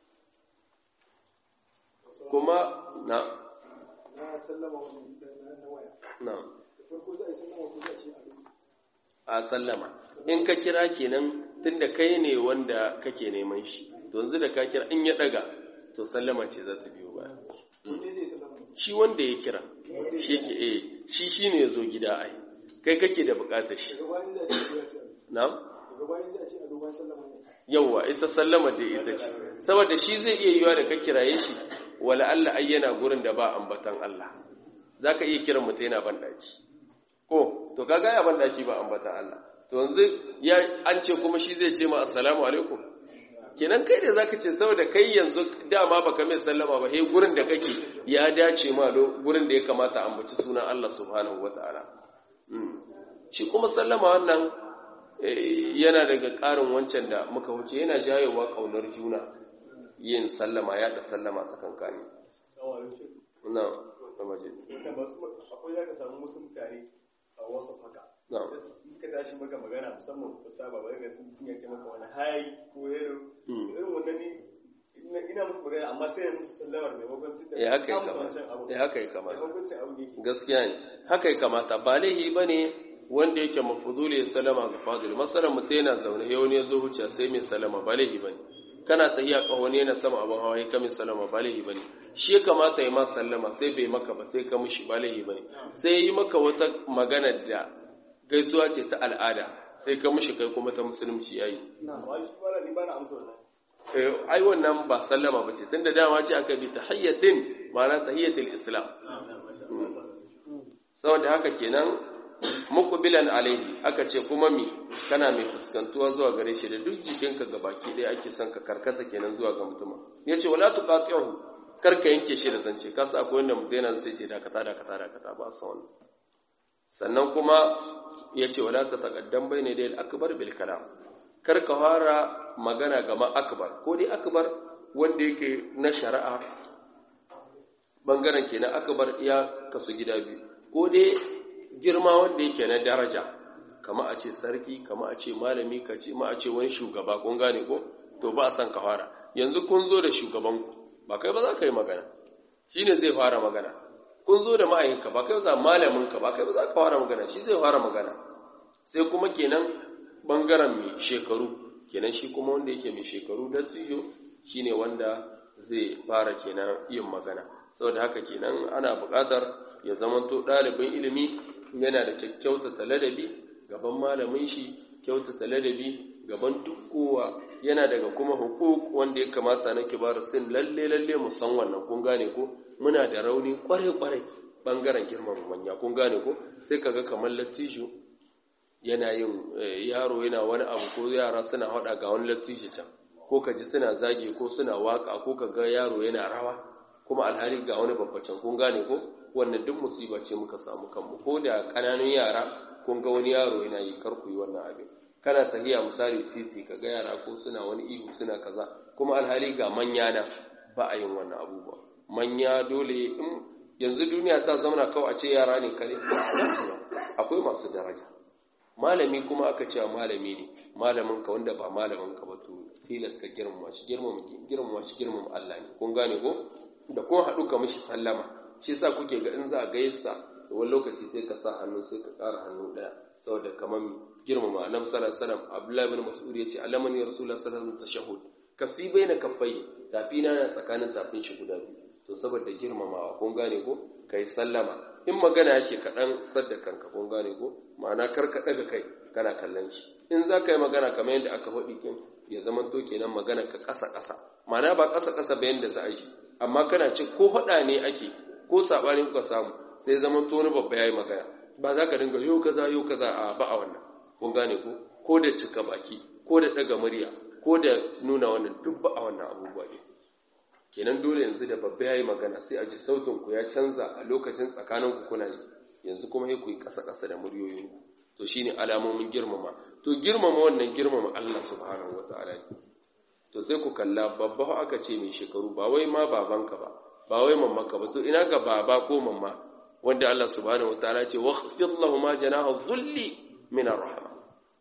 A: kuma na
C: na sallama wani na waya
A: na
C: da farko za a yi sallama ko za a ce a
A: a sallama in ka kira kenan tunda kai ne wanda kake neman shi to yanzu da ka kira in ya daga to sallama ce za ta biyo baya
C: ne zai sallama
A: shi wanda ya kira shi yake eh shi shine yazo gida ai kai kake da bukatar shi
C: daga bayan za a ce a ce
A: na'am
C: daga bayan za a ce a dogon sallama ne
A: yawwa ita sallama da ita ce saboda shi zai iya yiwa da ka kiraye shi wala Allah ai yana gurin da ba ambatan Allah zaka iya kiran mutum yana ban daki ko to kaga ya ban daki ba ambatan Allah to yanzu ya an ce kuma shi zai ce ma assalamu alaikum kenan kai da zaka ce saboda kai yanzu dama baka mai sallama ba he gurin da kake ya dace ma lo gurin da ya kamata ambaci sunan Allah subhanahu wataala shi kuma sallama wannan yana daga ƙarin wancan da muka wuce yana jayewa ƙaunar juna yin sallama ya da sallama tsakankani na da maje
D: akwai za ka samu wasu mutane a wasu haka
A: na'am
D: suka tashi maka magana musamman ku saba ba ga sun ya ce maka wani hai ko hello irin wannan ne ina ina musu magana amma sai ya musu sallamar maimakon tunda
A: eh haka ya
D: ka musu
A: kamata
D: wancan abu
A: eh haka ya kamata
D: maimakon abu ne
A: gaskiya ne haka ya kamata ba laihi ba ne wanda yake mafuduli ya salama ga fadil masalan mutum yana zaune ya wani ya zo huce sai mai salama ba laihi ba ne kana tahiya ka wani yana sama abin hawa ya kame salama ba laihi ba ne shi ya kamata ya ma sallama sai bai maka ba sai ka mishi ba laihi ba ne sai ya yi maka wata magana da gaisuwa ce ta al'ada sai ka mishi kai kuma ta musulunci ya yi
D: amma shi wala ni ba na amsa wannan
A: Eh, ai wannan ba sallama ba ce tun da dama ce aka bi tahiyyatin ma'ana tahiyyatul islam saboda haka kenan muqbilan alaihi aka ce kuma mi kana mai fuskantuwa zuwa gare shi da duk jikinka gabaki ɗaya ake son ka karkata kenan zuwa ga mutum yace wala tuqati'u karka yanke shi da zance ka sa akwai wanda mutum yana sai ce dakata dakata dakata ba sa wannan sannan kuma yace wala ta taqaddam bayna dai al-akbar bil kalam karka fara magana gama akbar ko dai akbar wanda yake na shari'a bangaren kenan akbar ya kasu gida biyu ko dai girma wanda yake na daraja kama a ce sarki kama a ce malami ka ce ma a ce wani shugaba kun gane ko to ba a san ka fara yanzu kun zo da shugaban ku ba kai ba za ka yi magana shine zai fara magana kun zo da ma'ayinka ba kai ba za malamin ka ba kai ba za ka fara magana shi zai fara magana sai kuma kenan bangaren mai shekaru kenan shi kuma wanda yake mai shekaru da tijo shine wanda zai fara kenan yin magana saboda haka kenan ana buƙatar ya zamanto ɗalibin ilimi yana da kyautata ladabi gaban malamin shi kyautata ladabi gaban tukkowa yana daga kuma hukuk wanda ya kamata na kibar sin lalle lalle mu san wannan kun gane ko muna da rauni kware kware bangaren girman manya kun gane ko sai kaga kamar lattijo yana yin yaro yana wani abu ko yara suna hada ga wani lattijo can ko kaji suna zage ko suna waka ko kaga yaro yana rawa kuma alhali ga wani babbacin kun gane ko wannan duk musiba ce muka samu kanmu ko da ƙananun yara kun ga wani yaro yana yi karku yi wannan abin kana tahiya misali titi ka ga yara ko suna wani ihu suna kaza kuma alhali ga manya na ba a yin wannan abubuwa manya dole in yanzu duniya ta zauna kawai a ce yara ne kare akwai masu daraja malami kuma aka ce malami ne malamin ka wanda ba malamin ka ba to tilas ka girmama shi girmama shi girmama Allah ne kun gane ko da kun haɗu ka mishi sallama shi sa kuke ga in za a gaisa wani lokaci sai ka sa hannu sai ka ƙara hannu ɗaya saboda kamar girmama annabi sallallahu alaihi wasallam abdullahi ibn mas'ud yace alamani rasulullah sallallahu alaihi wasallam tashahhud kafi baina kaffai tafi na tsakanin tafin shi guda biyu to saboda girmamawa kun gane ko kai sallama in magana yake kaɗan sadda kanka kun gane ko ma'ana kar ka ɗaga kai kana kallon shi in za ka yi magana kamar yadda aka faɗi kin ya zama to kenan magana ka ƙasa ƙasa ma'ana ba ƙasa ƙasa ba yadda za a yi amma kana ce ko faɗa ne ake ko saɓani kuka samu sai zama to wani babba ya yi magana ba za ka dinga yau kaza yau kaza a ba a wannan kun gane ko ko da cika baki ko da ɗaga murya ko da nuna wannan duk ba a wannan abubuwa ne kenan dole yanzu da babba ya yi magana sai a ji sautin ku ya canza a lokacin tsakanin ku kuna yi yanzu kuma sai ku yi ƙasa ƙasa da muryoyin ku to shine alamomin girmama to girmama wannan girmama Allah subhanahu wataala ne to sai ku kalla babba aka ce mai shekaru ba wai ma babanka ba ba wai mamaka ba to ina ga baba ko mamma wanda Allah subhanahu wataala ce waghfir lahumu janaha dhulli min ar-rahma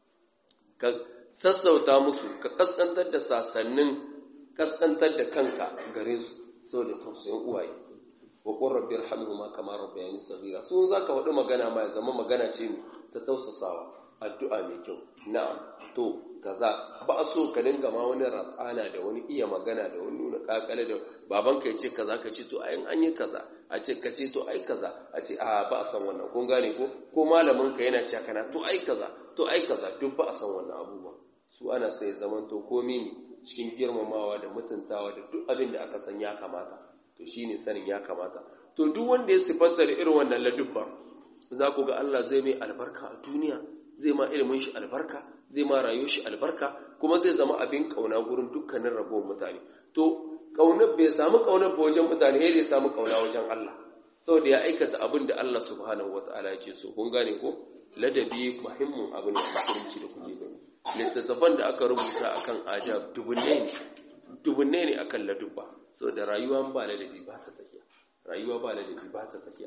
A: ka sassauta musu ka kaskantar da sasannin kaskantar da kanka gare su saboda tausayin uwaye wa qur rabbi irhamhuma kama rabbayani saghira sun zaka wadu magana ma ya zama magana ce ta tausasawa addu'a mai kyau na'am to kaza ba a so ka dinga ma wani ratsana da wani iya magana da wani nuna kakale da babanka ya ce kaza ka ce to ayin an yi kaza a ce ka ce to ai kaza a ce a ba a san wannan kun gane ko ko malamin ka yana cewa kana to ai kaza to ai kaza duk ba a san wannan abubuwa su ana sai zaman to komi ne cikin girmamawa da mutuntawa da duk abin da aka san ya kamata to shine sanin ya kamata to duk wanda ya sifanta da irin wannan ladubba za ku ga Allah zai mai albarka a duniya zai ma ilimin shi albarka zai ma rayuwar shi albarka kuma zai zama abin kauna gurin dukkanin ragowar mutane to kaunar bai samu kaunar ba wajen mutane ya ya samu kauna wajen Allah saboda ya aikata abin da Allah subhanahu wataala yake so kun gane ko ladabi muhimmin abin da musulunci da kuke gani littattafan da aka rubuta akan ajab dubunne ne dubunne ne akan ladubba saboda rayuwa ba ladabi ba ta tafiya rayuwa ba ladabi ba ta tafiya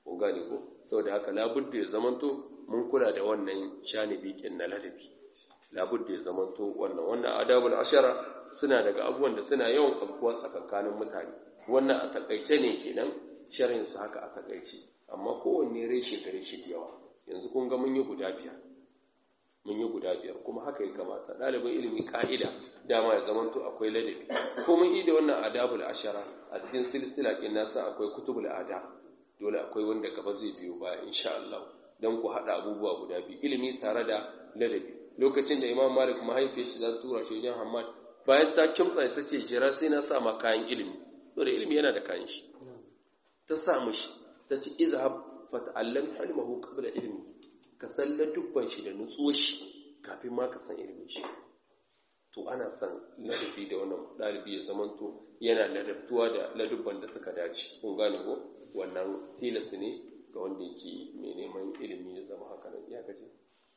A: kun gane ko saboda haka labudda ya zamanto mun kula da wannan shanibi kin na ladabi labudda ya zamanto wannan wannan adabul ashara suna daga abubuwan da suna yawan afkuwa tsakankanin mutane wannan a takaice ne kenan sharhin su haka a takaice amma kowanne reshe gare shi da yawa yanzu kun ga mun yi guda biyar mun yi guda biyar kuma haka ya kamata ɗalibin ilimi ka'ida dama ya zamanto akwai ladabi ko mun yi da wannan adabul ashara a cikin silsila kin nasa akwai kutubul adab dole akwai wanda gaba zai biyo baya insha Allah dan ku hada abubuwa guda biyu ilimi tare da ladabi lokacin da Imam Malik mahaifiyar shi za ta tura shi wajen Hammad bayan ta kimtsa ta ce jira sai na sa ma kayan ilimi dole ilimi yana da kayan shi ta sa mishi ta ce izhab fata'allam halmahu qabla ilmi ka san ladubban shi da nutsuwar shi kafin ma ka san ilimin shi to ana san ladabi da wannan dalibi ya zamanto yana ladabtuwa da ladubban da suka dace kun gane ko wannan tilas ne ga wanda yake mai neman ilimi ya zama haka nan ya kace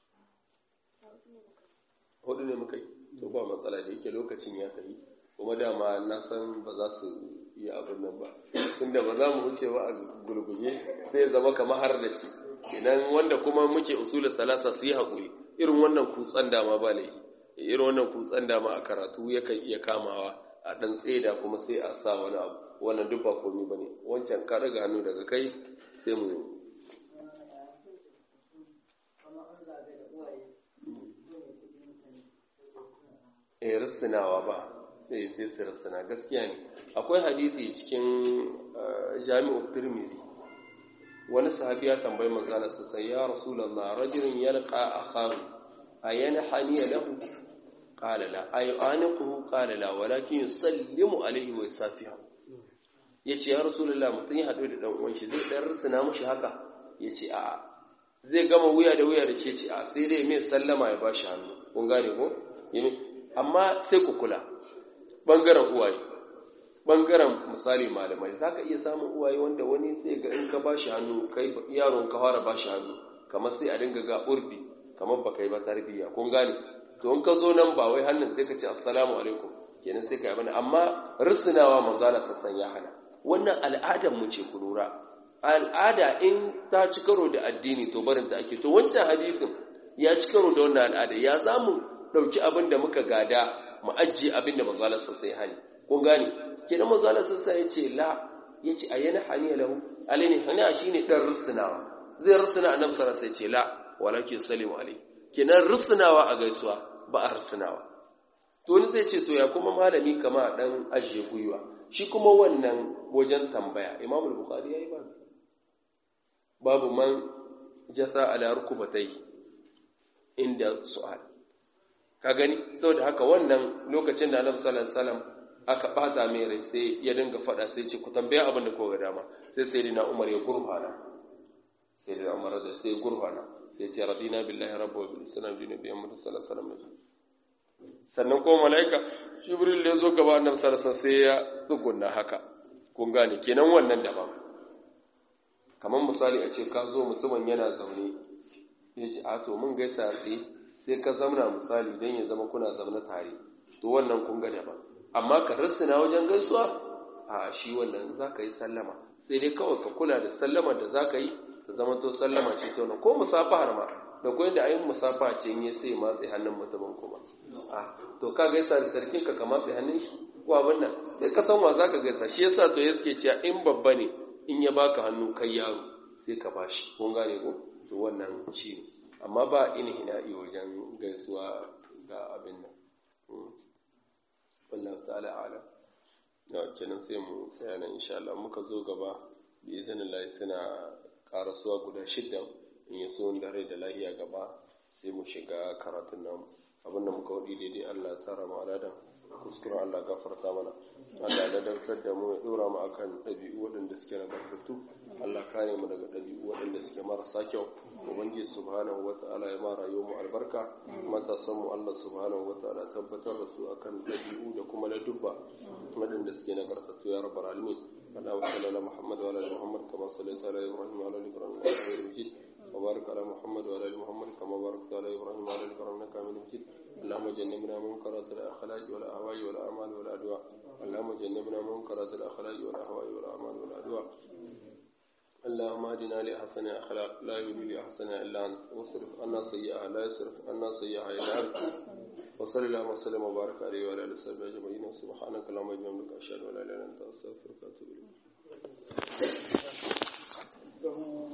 A: hudu ne muka yi to ba matsala da yake lokacin ya tafi kuma dama na san ba za su yi abin nan ba tunda ba za mu wuce ba a gurguje sai ya zama kamar har da ci idan wanda kuma muke usulul salasa su yi haƙuri irin wannan kutsan dama ba laifi irin wannan kutsan dama a karatu yakan iya kamawa a ɗan tseda kuma sai a sa wani abu wannan duk ba komi ba ne wancan ka daga hannu daga kai sai mu eh rissinawa ba eh sai su rissina gaskiya ne akwai hadisi cikin jami'u tirmidhi wani sahabi ya tambayi manzala sa sai ya rasulullah rajulun yalqa akhahu ayanhani lahu qala la ayaniquhu qala la walakin yusallimu alayhi wa yusafihu yace ya rasulullah mutun ya hadu da dan uwan shi zai dan rissina mushi haka yace a zai gama wuya da wuya da ce ce a sai dai mai sallama ya bashi hannu kun gane ko amma sai ku kula ɓangaren uwaye ɓangaren misali malamai za ka iya samun uwaye wanda wani sai ga in ka ba shi hannu kai yaron ka fara ba shi hannu kamar sai a dinga ga urbi kamar ba kai ba tarbiyya kun gane to in ka zo nan ba wai hannun sai ka ce assalamu alaikum kenan sai ka yi bane amma risinawa manzala sassan ya hana wannan al'adar mu ce ku lura al'ada in ta ci karo da addini to barin ta ake to wancan hadisin ya ci karo da wannan al'ada ya zamu ɗauki abin da muka gada mu ajiye abin da mazalarsa sai hani kun gane kenan mazalarsa sai ya ce la ya ce a yana hani lahu alaini hani shi ne ɗan rusunawa zai rusuna a namsara sai ce la walakin salimu alai kenan rusunawa a gaisuwa ba a rusunawa to wani zai ce to ya kuma malami kama ɗan ajiye gwiwa shi kuma wannan wajen tambaya imamul bukhari ya yi babu babu man jasa ala rukubatai inda su'al ka gani saboda haka wannan lokacin da Annabi sallallahu alaihi wasallam aka bata mai rai sai ya dinga fada sai ce ku tambaya abin da kowa dama sai sayyidina Umar ya gurfana sayyidina Umar da sai gurfana sai ce radina billahi rabbu wa bil islam dinu bi Muhammad sallallahu alaihi wasallam sannan ko malaika Jibril da yazo gaba Annabi sallallahu alaihi wasallam sai ya tsugunna haka kun gane kenan wannan daban kamar misali a ce ka zo mutumin yana zaune ya ce a to mun gaisa tsaye sai ka zamna misali don ya zama kuna zamna tare to wannan kun ga daban amma ka rassina wajen gaisuwa a shi wannan za ka yi sallama sai dai kawai ka kula da sallama da za ka yi ta zama to sallama ce ta wannan ko musafahar ma da kuwa da ayin musafa ce in sai matse hannun mutumin kuma a to ka gaisa da sarkin ka ka matse hannun shi ko abin nan sai ka san wa za ka gaisa shi yasa to yake cewa in babba ne in ya baka hannu kai yaro sai ka bashi kun gane ko to wannan shi ne amma ba inhina'i wajen gaisuwa ga abin nan wallahu ta'ala ala na kenan sai mu tsaya nan insha Allah muka zo gaba bi iznillahi suna karasuwa guda shidda in yi so da rai da lahiya gaba sai mu shiga karatun nan abin da muka wadi daidai Allah ya tsara mu aladan kuskure Allah gafarta mana Allah da dautar da mu ya dora mu akan ɗabi'u waɗanda suke nagartattu Allah kare mu daga ɗabi'u waɗanda suke marasa kyau ubangiji subhanahu wata'ala ya mara yau mu albarka matasan mu Allah subhanahu wata'ala tabbatar da su akan ɗabi'u da kuma na dubba waɗanda suke nagartattu ya rabbal alamin Allahumma salli ala Muhammad wa ala ali Muhammad kama sallaita ala Ibrahim wa ala ali Ibrahim innaka Hamidum Majid wa barik ala Muhammad wa ala ali Muhammad kama barakta ala Ibrahim wa ala ali Ibrahim innaka Hamidum Majid اللهم جنبنا منكرات الاخلاق والاهواء والاعمال والادواء اللهم جنبنا منكرات الاخلاق والاهواء والاعمال والادواء اللهم اهدنا لأحسن أخلاق لا يهدي لأحسن إلا أنت واصرف عنا سيئها لا يصرف عنا سيئها إلا أنت وصلى اللهم وسلم وبارك عليه وعلى آله وصحبه أجمعين سبحانك اللهم وبحمدك أشهد أن لا إله إلا أنت أستغفرك وأتوب إليك